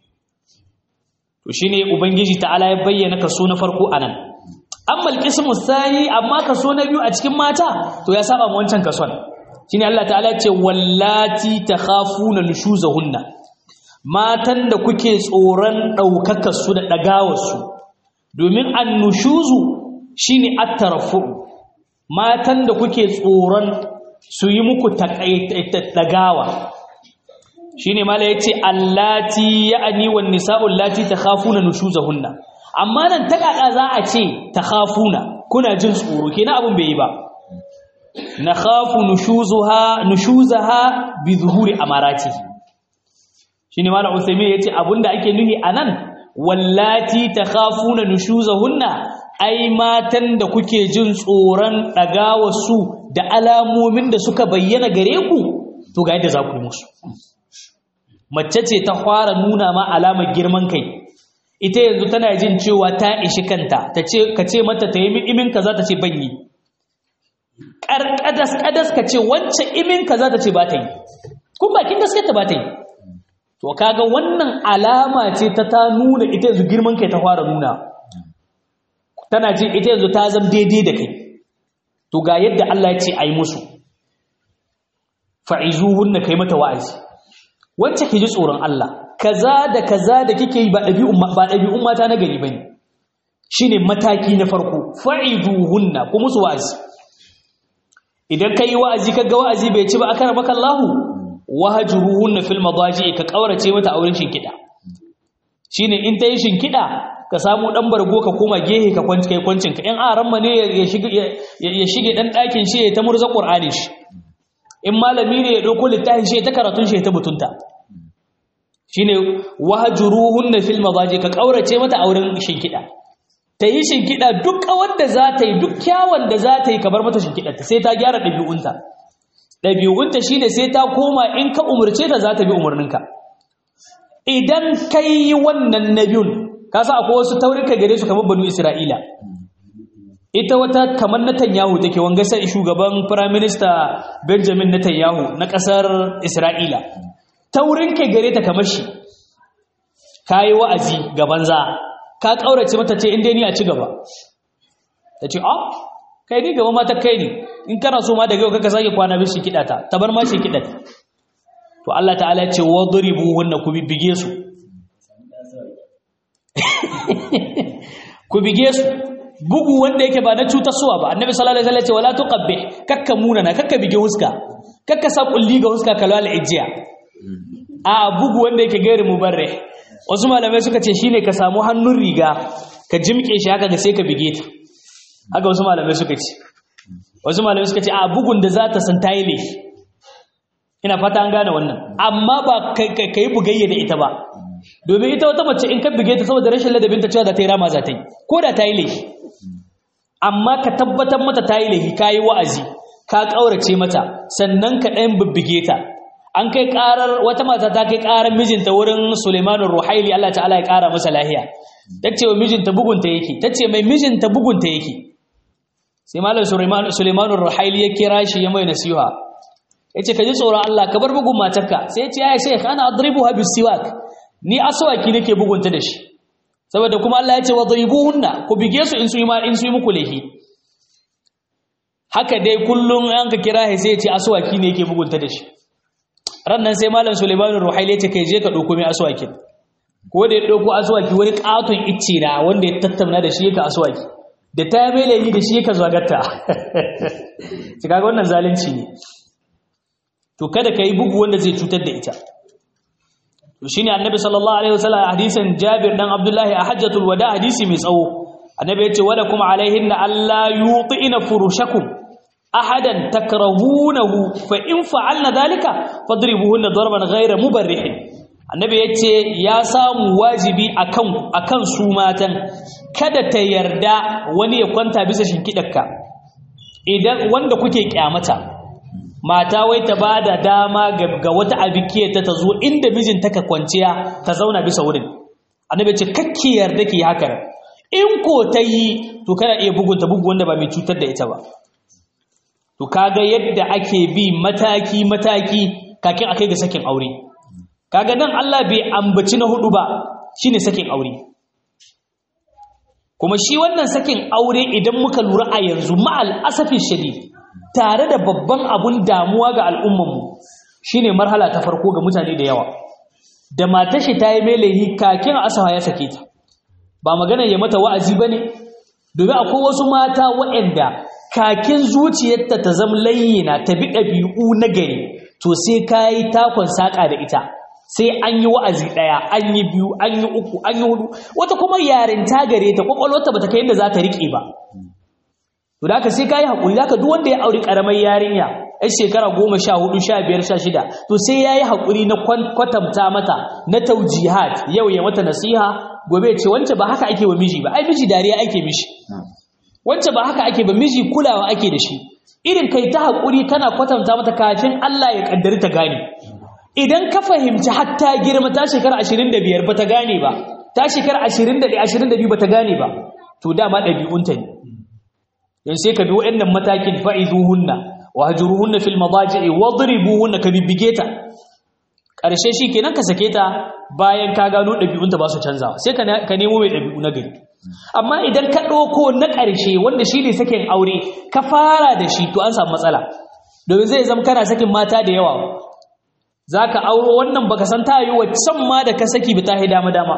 to shine ubangiji ta'ala ya bayyana kaso na farko anan amma alqismu thani amma kaso na biyu a cikin mata to ya saba mu wancan kason shine Allah ta'ala ya ce wallati takhafuna nushuzahunna matan da kuke tsoron daukakar su da dagawar su domin annushuzu shine at-tarafu matan da kuke tsoron su yi muku dagawa shine mala yace allati ya'ni wan nisa'u allati takhafuna nushuzahunna amma nan ta kaka za a ce takhafuna kuna jin tsoro kenan abun bai yi ba nakhafu nushuzuha nushuzaha bi zuhuri amarati shine mala usaymi yace abunda ake nuhi anan wallati takhafuna nushuzahunna ai matan da kuke jin tsoron su da alamomin da suka bayyana gare ku to ga yadda za ku yi musu mace ce ta fara nuna ma alamar girman kai ita yanzu tana jin cewa ta ishi kanta ta ce ka ce mata ta yi imin kaza ta ce ban yi ƙarƙadas ƙadas ka ce wancan imin kaza ta ce ba ta yi kun bakin gaskata ba ta yi to kaga wannan alama ce ta ta nuna ita yanzu girman kai ta fara nuna tana jin ita yanzu ta zama daidai da kai to ga yadda Allah ya ce ai musu fa'izuhunna kai mata wa'azi wacce ke ji tsoron Allah kaza da kaza da kike yi ba ɗabi'un ba ɗabi'un mata na gari bane shine mataki na farko fa'izuhunna ku musu wa'azi idan kai wa'azi kaga wa'azi bai ci ba akara maka Allahu wahjuruhunna fil madaji ka kaurace mata auren shinkida shine in ta yi shinkida ka samu dan bargo ka koma gehe ka kwanci kai kwancin ka in aran ma ne ya shige ya shige dan dakin shi ya ta murza qur'ani shi in malami ne ya dauko littafin shi ya ta karatun shi ya ta mutunta shine wahjuruhunna fil madaji ka kaurace mata auren shinkida ta yi shinkida duk wanda za ta yi duk kyawun da za ta yi ka bar mata shinkida ta sai ta gyara dabi'unta dabi'unta shine sai ta koma in ka umurce ta za ta bi umurninka idan kai wannan nabiyun kasa akwai wasu taurika gare su kamar banu isra'ila ita wata kamar netanyahu take wanga sai shugaban prime minister benjamin netanyahu na kasar isra'ila taurin kai gare ta kamar shi kayi wa'azi ga banza ka kaurace mata ce inda ni a ci gaba ta ce a kai ni gaba mata kai ne in kana so ma daga yau kaka sake kwana bishi kiɗa ta ta bar ma shi kiɗa ta to Allah ta'ala ya ce wadribu hunna ku bibbige su ku bige su bugu wanda yake ba na cutarsuwa ba annabi sallallahu alaihi wasallam ce wala tuqabbih kakka munana kakka bige huska kakka sa kulli ga huska kalwal ijiya a bugu wanda yake gairi mubarre wasu malamai suka ce shine ka samu hannun riga ka jimke shi haka ga sai ka bige ta haka wasu malamai suka ce wasu malamai suka ce a bugun da za ta san ta yi laifi ina fata an gane wannan amma ba ka yi bugayya da ita ba domin ita wata mace in ka bige ta saboda rashin ladabinta cewa za ta yi rama za ta yi ko da ta yi laifi amma ka tabbatar mata ta yi laifi ka yi wa'azi ka ƙaurace mata sannan ka ɗayan bibbige ta an kai ƙarar wata mata ta kai ƙarar mijinta wurin suleimanun ruhaili allah ta'ala ya ƙara masa lahiya ta ce wa mijinta bugunta yake ta ce mai mijinta bugunta yake sai malam suleimanun ruhaili ya kira shi ya mai nasiha ya ce ka ji tsoron Allah ka bar bugun matarka sai ya ce ya shekh ana adribu ha bisiwak ni aswaki nake bugunta da shi saboda kuma Allah ya ce wa dribuhunna ku bige su in su yi ma in su yi muku laifi haka dai kullum an ka kira shi sai ya ce aswaki ne yake bugunta da shi ran nan sai malam Sulaiman Ruhaili ya ce kai je ka dauko mai aswaki ko da ya dauko aswaki wani katon icce na wanda ya tattauna da shi yake aswaki da ta mai laifi da shi yake zagatta shi kaga wannan zalunci ne to kada ka yi bugu wanda zai cutar da ita to shine annabi sallallahu alaihi wasallam hadisin Jabir dan Abdullahi a hajjatul wada hadisi mai tsawo annabi yace wala kuma alaihinna alla yutina furushakum ahadan takrahunahu fa in fa'alna dhalika fadribuhunna darban ghayra mubarrih annabi yace ya samu wajibi akan akan su matan kada ta yarda wani ya kwanta bisa shinkidarka idan wanda kuke kyamata mata wai ta ba da dama ga wata abikiyar ta ta zo inda mijinta ka kwanciya ta zauna bisa wurin annabi ce kakki yarda ki haka in ko ta yi to kana iya bugunta bugu wanda ba mai cutar da ita ba to kaga yadda ake bi mataki mataki kakin akai ga sakin aure kaga nan Allah bai ambaci na hudu ba shine sakin aure kuma shi wannan sakin aure idan muka lura a yanzu ma'al asafin shadid tare da babban abun damuwa ga al'ummanmu shi ne marhala ta farko ga mutane da yawa da matashi ta yi melehi kakin asawa ya sake ta ba magana ya mata wa'azi ba ne domin akwai wasu mata waɗanda kakin zuciyarta ta zama layyina ta bi ɗabi'u na gari to sai ka yi takon saƙa da ita sai an yi wa'azi ɗaya an yi biyu an yi uku an yi hudu wata kuma yarinta gare ta ƙwaƙwalwarta ba ta kai yadda za ta riƙe ba to da haka sai ka yi haƙuri da haka duk wanda ya auri ƙaramar yarinya yan shekara goma sha hudu sha biyar sha shida to sai ya yi haƙuri na kwatanta mata na taujihat yau ya mata nasiha gobe ya ce wance ba haka ake wa miji ba ai miji dariya ake mishi wance ba haka ake ba miji kulawa ake da shi irin kai ta haƙuri kana kwatanta mata kafin Allah ya kaddari ta gane idan ka fahimci hatta girma ta shekara ashirin da biyar ba ta gane ba ta shekara ashirin da ɗaya ashirin da biyu ba ta gane ba to dama ɗabi'unta ne yanzu sai ka bi waɗannan matakin fa'izuhunna wa hajuruhunna fil madaji'i wadribuhunna ka bibbige ta ƙarshe shi kenan ka sake ta bayan ka gano ɗabi'unta ba su canzawa sai ka nemo mai ɗabi'u na gari amma idan ka ɗauko na ƙarshe wanda shi ne sakin aure ka fara da shi to an samu matsala domin zai zama kana sakin mata da yawa za ka auro wannan baka san ta yi waccan ma da ka saki ba ta yi dama dama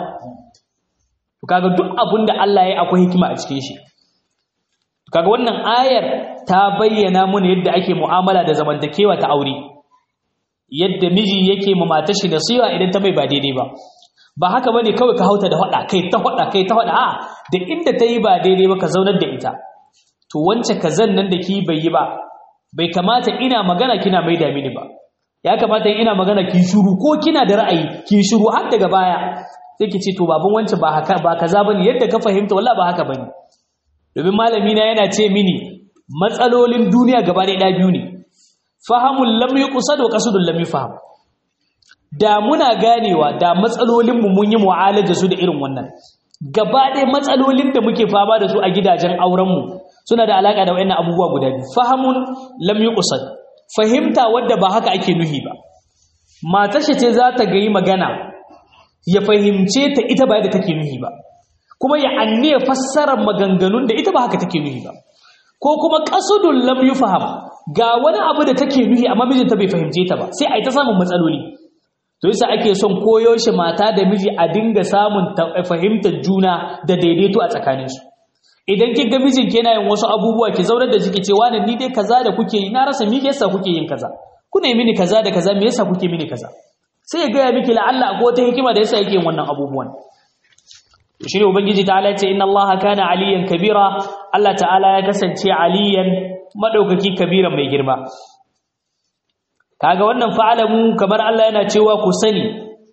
to kaga duk abin da Allah ya akwai hikima a cikin shi kaga wannan ayar ta bayyana mana yadda ake mu'amala da zamantakewa ta aure yadda miji yake ma matar shi nasiha idan ta mai ba daidai ba ba haka bane kawai ka hauta da hada kai ta hada kai ta hada a da inda ta yi ba daidai ba ka zaunar da ita to wance kazan nan da ki bai yi ba bai kamata ina magana kina mai da mini ba ya kamata ina magana ki shiru ko kina da ra'ayi ki shiru har daga baya sai ki ce to baban wance ba haka ba kaza bane yadda ka fahimta wallahi ba haka bane domin malami na yana ce mini matsalolin duniya gaba ɗaya biyu ne fahamun lam yuqsad wa qasdun lam yufham da muna ganewa da matsalolin mu mun yi mu'alaja su da irin wannan gaba ɗaya matsalolin da muke fama da su a gidajen auren mu suna da alaka da wayannan abubuwa guda biyu fahamun lam yuqsad fahimta wadda ba haka ake nuhi ba matar ce za ta ga yi magana ya fahimce ta ita ba yadda take nuhi ba kuma ya anniya fassarar maganganun da ita ba haka take nuhi ba ko kuma qasdun lam yufham ga wani abu da take nuhi amma mijinta bai fahimce ta ba sai ai ta samun matsaloli to yasa ake son koyo shi mata da miji a dinga samun fahimtar juna da daidaito a tsakaninsu idan kin ga mijin ke yin wasu abubuwa ki zaunar da jiki ce wani ni dai kaza da kuke yi na rasa me yasa kuke yin kaza kuna yi mini kaza da kaza me yasa kuke mini kaza sai ya gaya miki la'alla akwai wata hikima da yasa yake yin wannan abubuwan shine ubangiji ta'ala ce inna allaha kana aliyan kabira Allah ta'ala ya kasance aliyan madaukaki kabiran mai girma kaga wannan fa'alamu kamar Allah yana cewa ku sani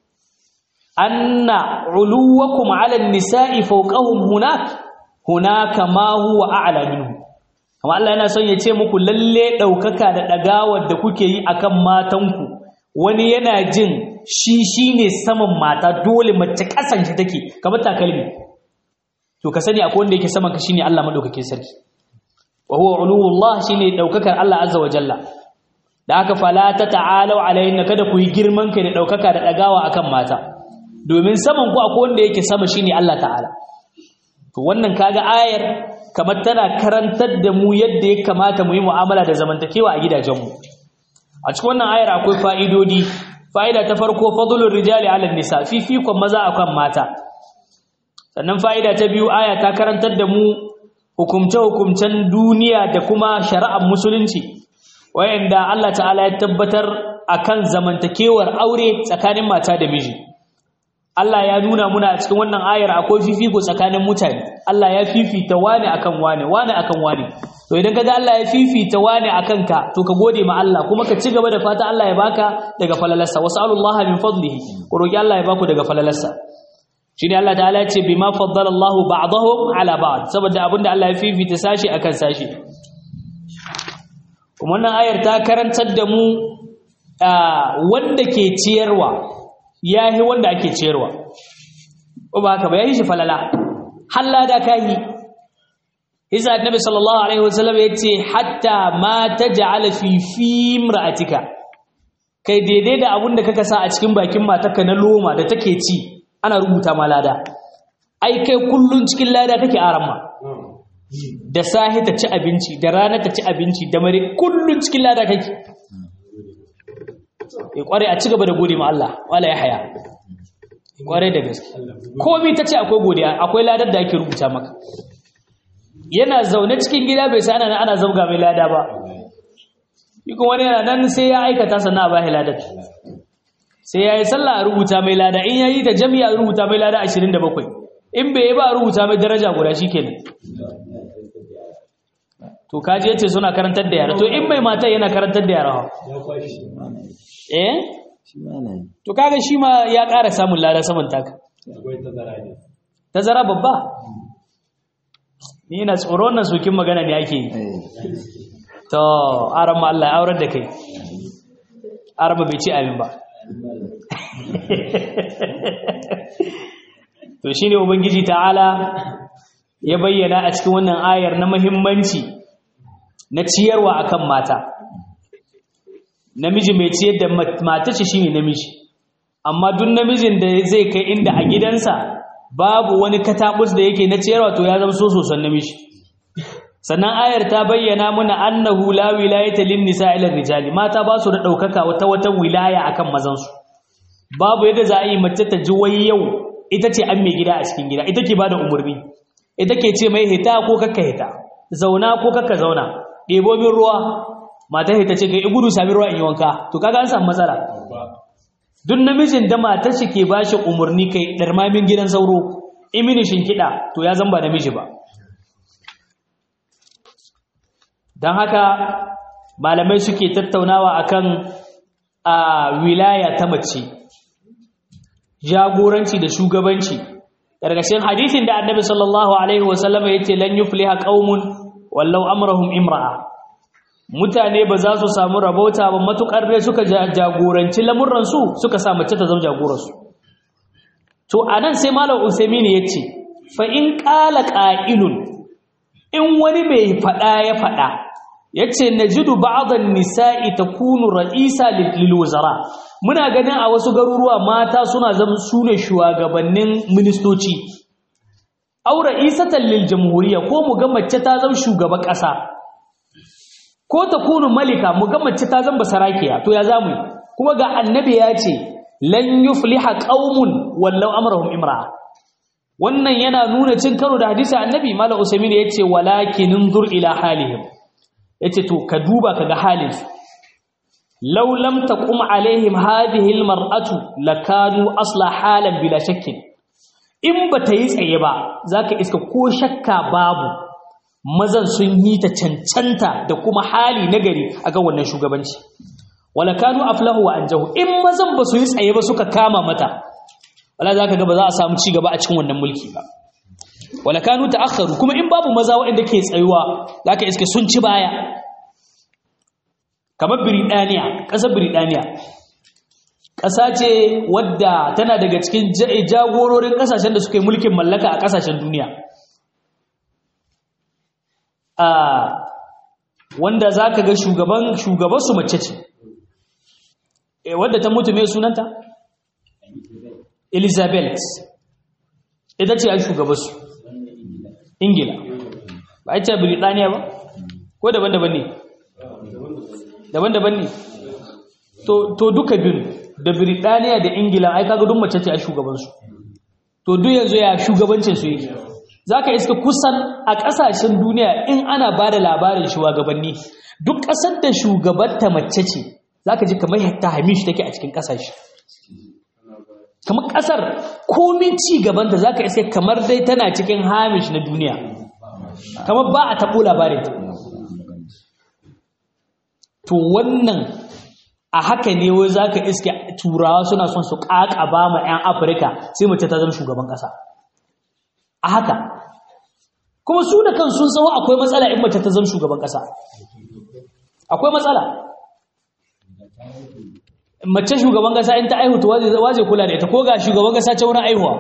anna uluwakum 'ala an-nisa'i fawqahum hunak hunaka ma huwa a'la minhu kamar Allah yana son ya ce muku lalle daukaka da dagawar da kuke yi akan matanku wani yana jin shi shine saman mata dole mace kasan shi take kamar takalmi to ka sani akwai wanda yake saman ka shine Allah madaukakin sarki wa huwa uluwullah shine daukakar Allah azza wa jalla da haka fala ta ta'alau alayhinna kada ku yi girman kai da daukaka da dagawa akan mata domin saman ku akwai wanda yake sama shine Allah ta'ala to wannan kaga ayar kamar tana karantar da mu yadda ya kamata mu yi mu'amala da zamantakewa a gidajenmu a cikin wannan ayar akwai fa'idodi fa'ida ta farko fadlul rijali 'ala nisa fifikon maza akan mata sannan fa'ida ta biyu aya ta karantar da mu hukumce-hukumcen duniya da kuma shari'ar musulunci wayanda Allah ta'ala ya tabbatar akan zamantakewar aure tsakanin mata da miji Allah ya nuna muna a cikin wannan ayar akwai fifiko tsakanin mutane Allah ya fifita wani akan wani wani akan wani to idan kaga Allah ya fifita wani akan ka to ka gode ma Allah kuma ka ci gaba da fata Allah ya baka daga falalarsa wasallallahu min fadlihi ku roki Allah ya baku daga falalarsa shine Allah ta'ala ya ce bima faddala Allah ba'dahum ala ba'd saboda abinda Allah ya fifita sashi akan sashi kuma wannan ayar ta karantar da mu wanda ke ciyarwa yahi wanda ake ciyarwa ko ba haka ba yahi shi falala halla da kai isa annabi sallallahu alaihi wasallam yace hatta ma taj'ala fi fi imra'atika kai daidai da abun da kaka sa a cikin bakin matarka na loma da take ci ana rubuta ma lada ai kai kullun cikin lada kake aramma da sahi ta ci abinci da rana ta ci abinci da mare kullun cikin lada kake ya kware a cigaba da gode ma Allah wala ya haya kware da gaske komai ta ce akwai godiya akwai ladar da ake rubuta maka yana zaune cikin gida bai sai ana ana zabga mai lada ba kuma wani yana nan sai ya aikata sannan a bashi ladar sai ya yi sallah a rubuta mai lada in ya yi ta jami'a a rubuta mai lada 27 in bai yi ba a rubuta mai daraja guda shi kenan to kaji yace suna karantar da yara to in mai mata yana karantar da yara eh to kaga shi ma ya ƙara samun lada saman taka tazara babba ni ina tsoron nan sokin magana ne ake yi to arama Allah ya aurar da kai arama bai ci abin ba to shine ubangiji ta'ala ya bayyana a cikin wannan ayar na muhimmanci na ciyarwa akan mata namiji mai ciyar da mata ce shine namiji amma duk namijin da zai kai inda a gidansa babu wani katabus da yake na ciyarwa to ya zama so soson namiji sannan ayar ta bayyana muna annahu la wilayata lin nisa ila rijali mata ba su da daukaka wata wata wilaya akan mazan su babu yadda za a yi mace ta ji wai yau ita ce an mai gida a cikin gida ita ke bada umurni ita ke ce mai hita ko kakka hita zauna ko kakka zauna ɗebo min ruwa mata hita ce kai gudu sami ruwa in yi wanka to kaga an samu matsala duk namijin da matar shi ke bashi umurni kai darmamin gidan sauro imini shinkida to ya zamba namiji ba don haka malamai suke tattaunawa akan a wilaya ta mace jagoranci da shugabanci ƙarƙashin hadisin da annabi sallallahu alaihi wasallam ya ce lan yufliha qaumun wallau amrahum imra'a mutane ba za su samu rabauta ba matukar dai suka jagoranci lamurran su suka sa mace ta zama jagoransu to anan sai malam usaimin ya ce fa in qala qa'ilun in wani mai fada ya fada yace najidu ba'dhan nisa'i takunu ra'isa lil wuzara muna ganin a wasu garuruwa mata suna zama sune shugabannin ministoci aw ra'isatan lil jamhuriyya ko mu ga mace ta zama shugaban kasa ko takunu malika mu ga mace ta zama sarakiya to ya zamu kuma ga annabi ya ce lan yufliha qaumun wallau amrahum imra'a wannan yana nuna cin karo da hadisi annabi malam usaimin yace walakin inzur ila halihim yace to ka duba kaga halin su law lam taqum alaihim hadhihi almar'atu lakanu asla halan bila shakkin in ba ta yi tsaye ba za ka iska ko shakka babu mazan sun yi ta cancanta da kuma hali nagari a ga wannan shugabanci wala kanu aflahu wa anjahu in mazan ba su yi tsaye ba suka kama mata wala za ka ga ba za a samu ci gaba a cikin wannan mulki ba wala kanu ta'akharu kuma in babu maza waɗanda ke tsayuwa za ka iske sun ci baya kamar Biridaniya ƙasar Biridaniya ƙasa ce wadda tana daga cikin jagororin ƙasashen da suka yi mulkin mallaka a ƙasashen duniya wanda za ka ga shugaban shugabansu mace ce wadda ta mutu mai sunanta? elizabeth ita ce a shugabansu ingila ba a ce Biridaniya ba? ko daban-daban ne? daban-daban ne to duka biyu da Biridaniya da Ingila ai kaga duk mace ce a shugabansu to duk yanzu ya shugabancin su yake zaka iska kusan a kasashen duniya in ana bada labarin shugabanni duk kasar da shugabarta mace ce zaka ji kamar ta hamish take a cikin kasashe kamar kasar komin ci gaban da zaka iska kamar dai tana cikin hamish na duniya kamar ba a tabo labarin ta to wannan a haka ne wai za ka iske turawa suna son su ƙaƙaba ma 'yan afirka sai mace ta zama shugaban ƙasa a haka kuma su da kan sun tsawo akwai matsala in mace ta zama shugaban ƙasa akwai matsala mace shugaban ƙasa in ta aihu to waje kula da ita ko ga shugaban ƙasa ta wurin aihuwa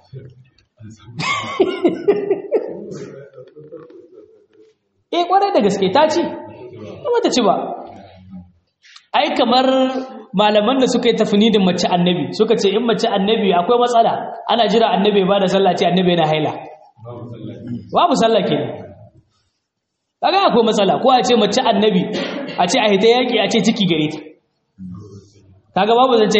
eh kwarai da gaske ta ci ba ta ci ba ai kamar malaman da suka yi tafnidin mace annabi suka ce in mace annabi akwai matsala ana jira annabi ba da sallah ce annabi yana haila babu sallah ke kaga akwai matsala ko a ce mace annabi a ce a hita yaki a ce ciki gare ta kaga babu zance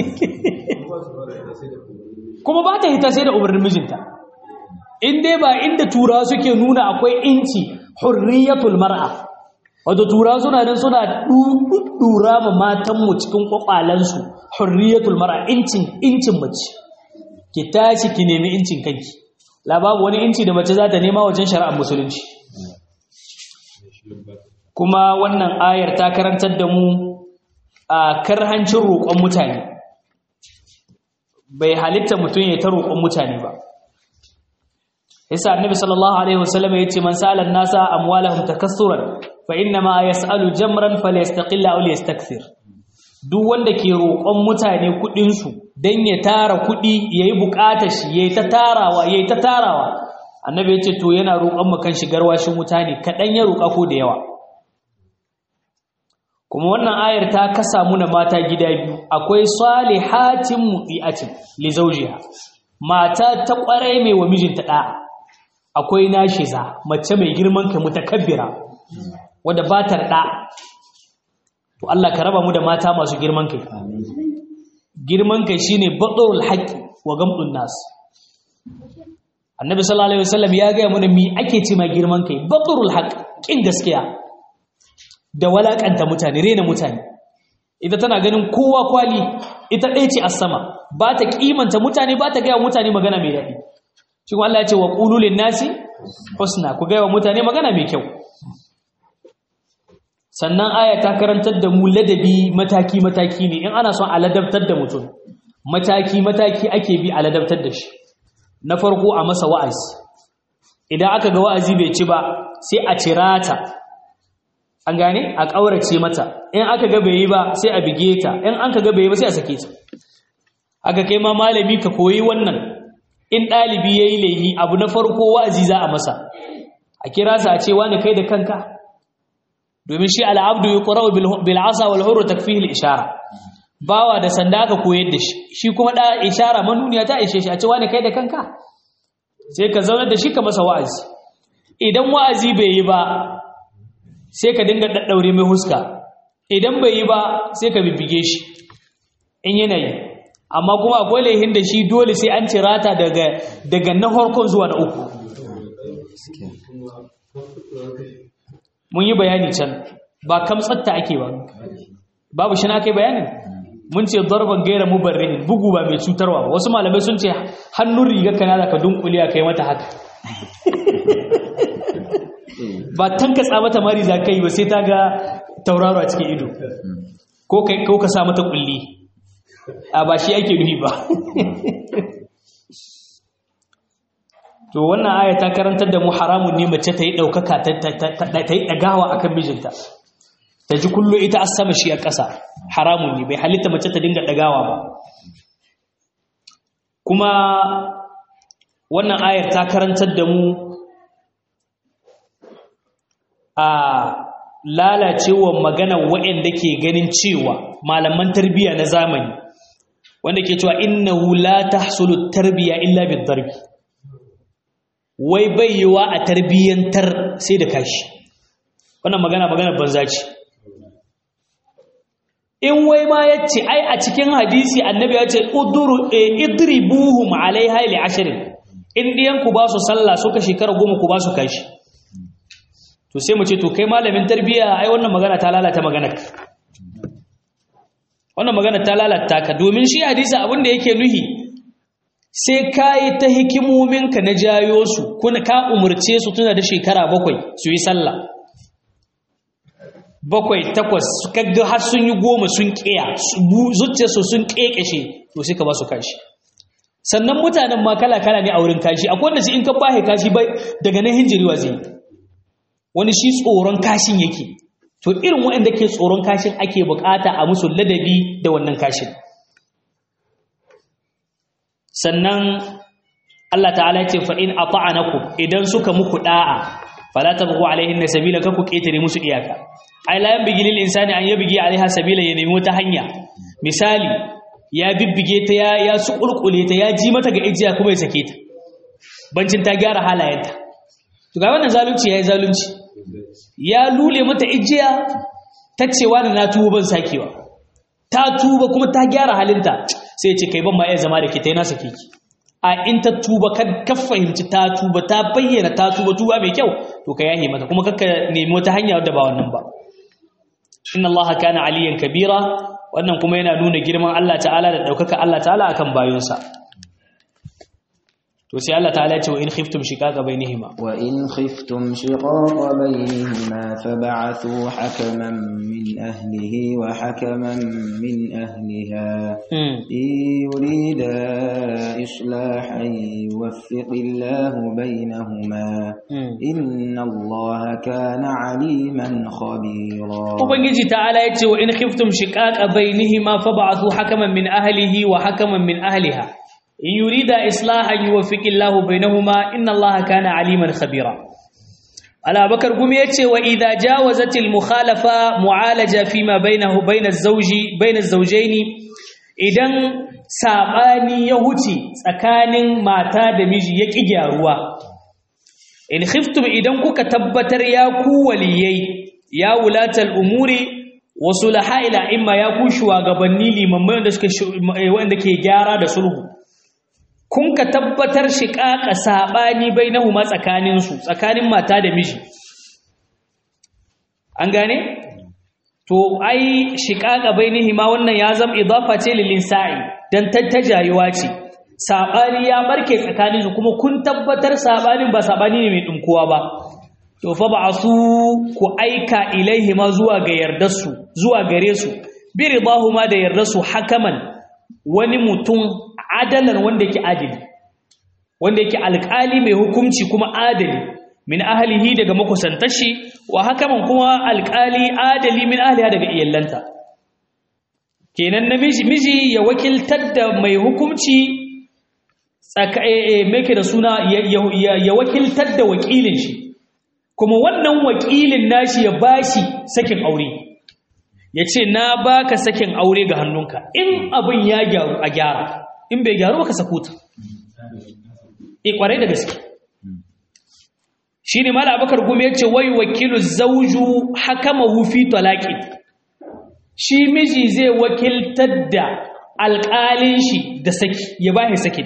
kuma ba ta hita sai da umarnin mijinta in dai ba inda turawa suke nuna akwai inci hurriyatul mar'a wato tura suna nan suna dura ma matanmu cikin kwakwalansu hurriyatul mara incin incin mace ki tashi ki nemi incin kanki la babu wani inci da mace za ta nema wajen shari'ar musulunci kuma wannan ayar ta karantar da mu a karhancin roƙon mutane bai halitta mutum ya ta roƙon mutane ba yasa annabi sallallahu alaihi wasallam yace man sa'ala an-nasa amwalahum takassuran fa inna ma yas'alu jamran falyastaqil aw liyastakthir duk wanda ke roƙon mutane kuɗin su dan ya tara kuɗi yayi buƙatar shi yayi ta tarawa yayi ta tarawa annabi yace to yana roƙon mu kan shigar washin mutane kadan ya roƙa ko da yawa kuma wannan ayar ta kasa muna mata gida biyu akwai salihatin mu'iatin li zawjiha mata ta kwarai mai wa mijinta da'a akwai nashiza mace mai girman kai mutakabbira wadda ba ta da to Allah ka raba mu da mata masu girman kai girman kai shine badul haqqi wa gamdun nas annabi sallallahu alaihi wasallam ya ga mana mi ake ce mai girman kai badul haqq kin gaskiya da walakanta mutane rena mutane ita tana ganin kowa kwali ita ɗaya ce a sama ba ta kimanta mutane ba ta gaya mutane magana mai daɗi shi kuma Allah ya ce wa qulul nasi husna ku gaya wa mutane magana mai kyau sannan aya ta karantar da mu ladabi mataki mataki ne in ana son a ladabtar da mutum mataki mataki ake bi a ladabtar da shi na farko a masa wa'azi idan aka ga wa'azi bai ci ba sai a cirata an gane a ƙaurace mata in aka ga bai yi ba sai a bige ta in an ka ga bai yi ba sai a sake ta aka kai ma malami ka koyi wannan in ɗalibi ya yi laihi abu na farko wa'azi za a masa a kira sa a ce wani kai da kanka domin shi al'abdu yi ƙura'u bil'asa wal huru takfihil ishara bawa da sanda aka koyar da shi shi kuma da ishara manuniya ta ishe shi a ce wani kai da kanka sai ka zaunar da shi ka masa wa'azi idan wa'azi bai yi ba sai ka dinga daddaure mai huska idan bai yi ba sai ka bibbige shi in yana yi amma kuma akwai laihin da shi dole sai an cirata daga daga na harkon zuwa na uku mun yi bayani can ba kamtsatta ake ba babu shi na kai bayanin mun ce darban gaira mubarrihin bugu ba mai cutarwa ba wasu malamai sun ce hannun rigar kana da ka dunkule a kai mata haka ba tankatsa mata mari za ka yi ba sai ta ga tauraro a cikin ido ko ka sa mata kulli a ba shi ake nufi ba to wannan aya ta karantar da mu haramun ne mace ta yi ɗaukaka ta yi ɗagawa a kan mijinta ta ji kullo ita a sama shi a ƙasa haramun ne bai halitta mace ta dinga ɗagawa ba kuma wannan ayar ta karantar da mu a lalacewa magana waɗanda ke ganin cewa malaman tarbiyya na zamani wanda ke cewa innahu la tahsulu tarbiyya illa bid darbi wai bayyawa a tarbiyyantar sai da kashi wannan magana magana banza ce in wai ma yace ai a cikin hadisi annabi ya ce uduru idribuhum alaiha li ashrin in diyan ku ba su sallah suka shekara goma ku ba su kashi to sai mu ce to kai malamin tarbiyya ai wannan magana ta lalata maganar wannan magana ta lalata ka domin shi hadisi abin da yake nuhi sai ka yi ta hikimominka na jayo su kuna ka umarce su tuna da shekara bakwai su yi sallah bakwai takwas kaga har sun yi goma sun ƙiya zuciyarsu sun ƙeƙashe to sai ka ba su kashi sannan mutanen ma kala-kala ne a wurin kashi akwai wanda shi in ka bahe kashi bai daga nan hinjiriwa zai wani shi tsoron kashin yake to irin waɗanda ke tsoron kashin ake bukata a musu ladabi da wannan kashin sannan Allah ta'ala ce fa in ata'anakum idan suka muku da'a fala tabghu alaihinna sabila ka ku ketare musu iyaka ai la yanbaghi lil insani an yabghi alaiha sabila ya nemi wata hanya misali ya bibbige ta ya ya sukurkule ta ya ji mata ga ijiya kuma ya sake ta bancin ta gyara halayenta to ga wannan zalunci yayi zalunci ya lule mata ijiya ta cewa da na tuba ban sakewa ta tuba kuma ta gyara halinta sai ce kai ban ma iya zama da ke ta yana sake ki a in ta tuba ka fahimci ta tuba ta bayyana ta tuba tuba mai kyau to ka yahe mata kuma kakka nemi wata hanya wadda ba wannan ba inna allaha kana aliyan kabira wannan kuma yana nuna girman Allah ta'ala da daukaka Allah ta'ala akan bayonsa to sai Allah ta'ala ya ce wa in khiftum shiqaqa bainihima wa in khiftum shiqaqa bainihima fab'athu hakaman min ahlihi wa hakaman min ahliha in yurida islahan yuwaffiq Allahu bainahuma inna Allaha kana aliman khabira ubangiji ta'ala ya ce wa in khiftum shiqaqa bainihima fab'athu hakaman min ahlihi wa hakaman min ahliha in yurida islahan yuwaffiqillahu bainahuma inna allaha kana aliman khabira ala bakar gumi yace wa idha jawazatil mukhalafa mu'alaja fima bainahu bainaz zawji bainaz zawjaini idan sabani ya huce tsakanin mata da miji ya ki gyaruwa in khiftum idan kuka tabbatar ya ku waliyai ya wulatal umuri wasu laha'ila imma ya ku shugabanni limamai wanda suka wanda ke gyara da sulhu kun ka tabbatar shiƙaƙa saɓani bai na huma tsakaninsu tsakanin mata da miji an gane? to ai shiƙaƙa bai ni hima wannan ya zama idafa ce lilin sa'i don tattajayuwa ce saɓani ya barke tsakaninsu kuma kun tabbatar saɓanin ba saɓani ne mai ɗinkuwa ba to fa ba su ku aika ilaihi ma zuwa ga yardarsu zuwa gare su bi ridahuma da yardarsu hakaman wani mutum adalan wanda yake adali wanda yake alƙali mai hukunci kuma adali min ahlihi daga makusantashi wa hakaman kuma alƙali adali min ahliha daga iyallanta kenan namiji miji ya wakiltar da mai hukunci tsaka make da suna ya wakiltar da wakilin shi kuma wannan wakilin nashi ya bashi sakin aure ya ce na baka sakin aure ga hannunka in abin ya gyaru a gyara in bai gyaru baka sakuta e kwarai da gaske shine mala abakar gumi yace wai wakilu zawju hakamahu fi talaqi shi miji zai wakiltar da alƙalin shi da saki ya bashi sakin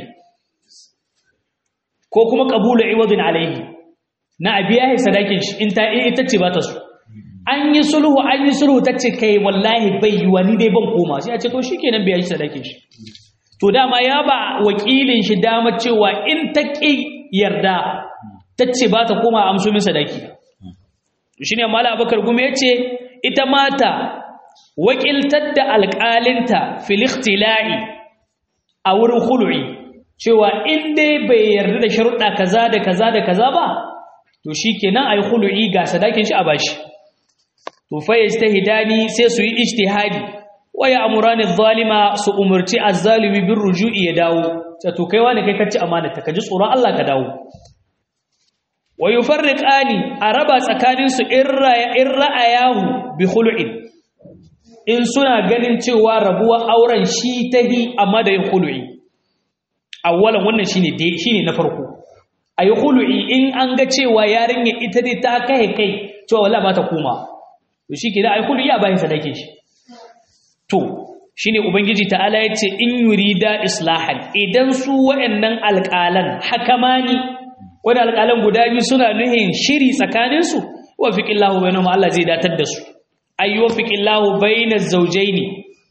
ko kuma qabulu iwadin alaihi na abiya sadakin shi in ta ita ce ba ta so an yi sulhu an yi sulhu ta ce kai wallahi bai yi wani dai ban koma sai a ce to shikenan bai yi sadakin shi to dama ya ba wakilin shi dama cewa in ta ƙi yarda ta ce ba ta koma amso min sadaki shi ne mala abakar gume ya ce ita mata wakiltar da alƙalinta filistila'i a wurin hulu'i cewa in dai bai yarda da sharuɗa kaza da kaza da kaza ba to shi kenan a yi hulu'i ga sadakin shi a bashi to fayyaz ta hidani sai su yi ijtihadi waya amurani zalima su umarci azzalimi bin ruju'i ya dawo ta to kai wani kai kacci amanata ka ji tsoron Allah ka dawo wa yufarriqani araba tsakanin su in ra'ayahu bi khulu'in in suna ganin cewa rabuwar auren shi tahi amma da yin khulu'i awwalan wannan shine dai shine na farko ayi khulu'i in an ga cewa yarinya ita dai ta kai kai cewa wallahi ba ta koma to shi kenan ayi khulu'i a bayan sadake shi to shine ubangiji ta'ala yace in yurida islahan idan su waɗannan alƙalan hakamani wanda alƙalan guda biyu suna nuhin shiri tsakaninsu wa fiqillahu bainahum Allah zai datar da su ayyu fiqillahu bainaz zawjaini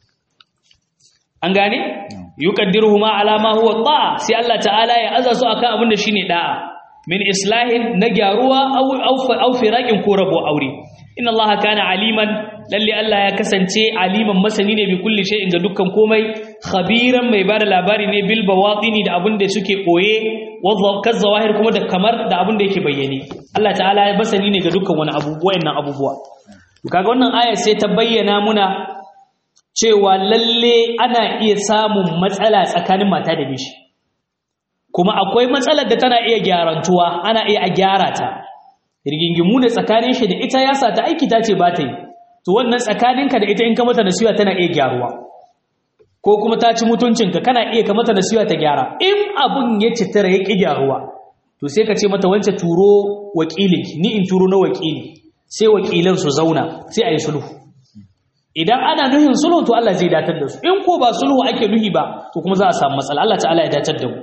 an gane yuqaddiruhuma ala ma huwa ta'a sai Allah ta'ala ya aza su akan abin da shine da'a min islahin na gyaruwa aw aw firaqin ko rabo aure inna Allah kana aliman lalle Allah ya kasance aliman masani ne bi kulli shay'in ga dukkan komai khabiran mai bada labari ne bil bawatini da abin da suke koye wa kazawahir kuma da kamar da abin da yake bayyane Allah ta'ala ya basani ne ga dukkan wani abu wayannan abubuwa kaga wannan aya sai ta bayyana muna cewa lalle ana iya samun matsala tsakanin mata da miji kuma akwai matsalar da tana iya gyarantuwa ana iya a gyara ta rigingimu ne tsakanin shi da ita ya sa ta aiki ta ce ba ta yi to wannan tsakaninka da ita in ka mata nasiha tana iya gyaruwa ko kuma ta ci mutuncinka kana iya ka mata nasiha ta gyara in abun ya citara ya ƙi gyaruwa to sai ka ce mata wance turo wakilinki ni in turo na wakili sai wakilan su zauna sai a yi sulhu idan ana nuhin sulhu to Allah zai datar da su in ko ba sulhu ake nuhi ba to kuma za a samu matsala Allah ta'ala ya datar da mu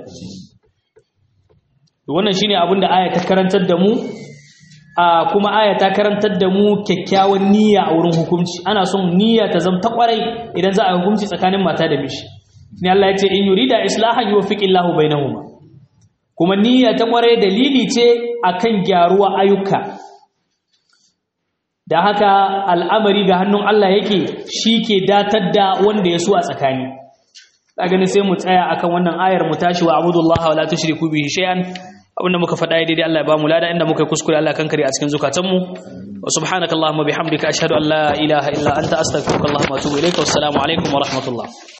wannan shine abin da aya ta karantar da mu a kuma aya ta karantar da mu kyakkyawan niyya a wurin hukunci ana son niyya ta zama ta kwarai idan za a hukunci tsakanin mata da mishi ne Allah ya ce in yurida islahan yuwaffiqillahu bainahuma kuma niyya ta kwarai dalili ce akan gyaruwa ayyuka da haka al'amari ga hannun Allah yake ke datar da wanda ya so a tsakani a gani sai mu tsaya akan wannan ayar mu tashi wa abudullahi wa la tushriku bihi shay'an abinda muka faɗa daidai Allah ya ba mu lada inda muka kuskure Allah kankare a cikin zukatanmu wa subhanakallahumma bihamdika ashhadu an la ilaha illa anta astaghfiruka wa atubu ilaika wassalamu alaikum wa rahmatullah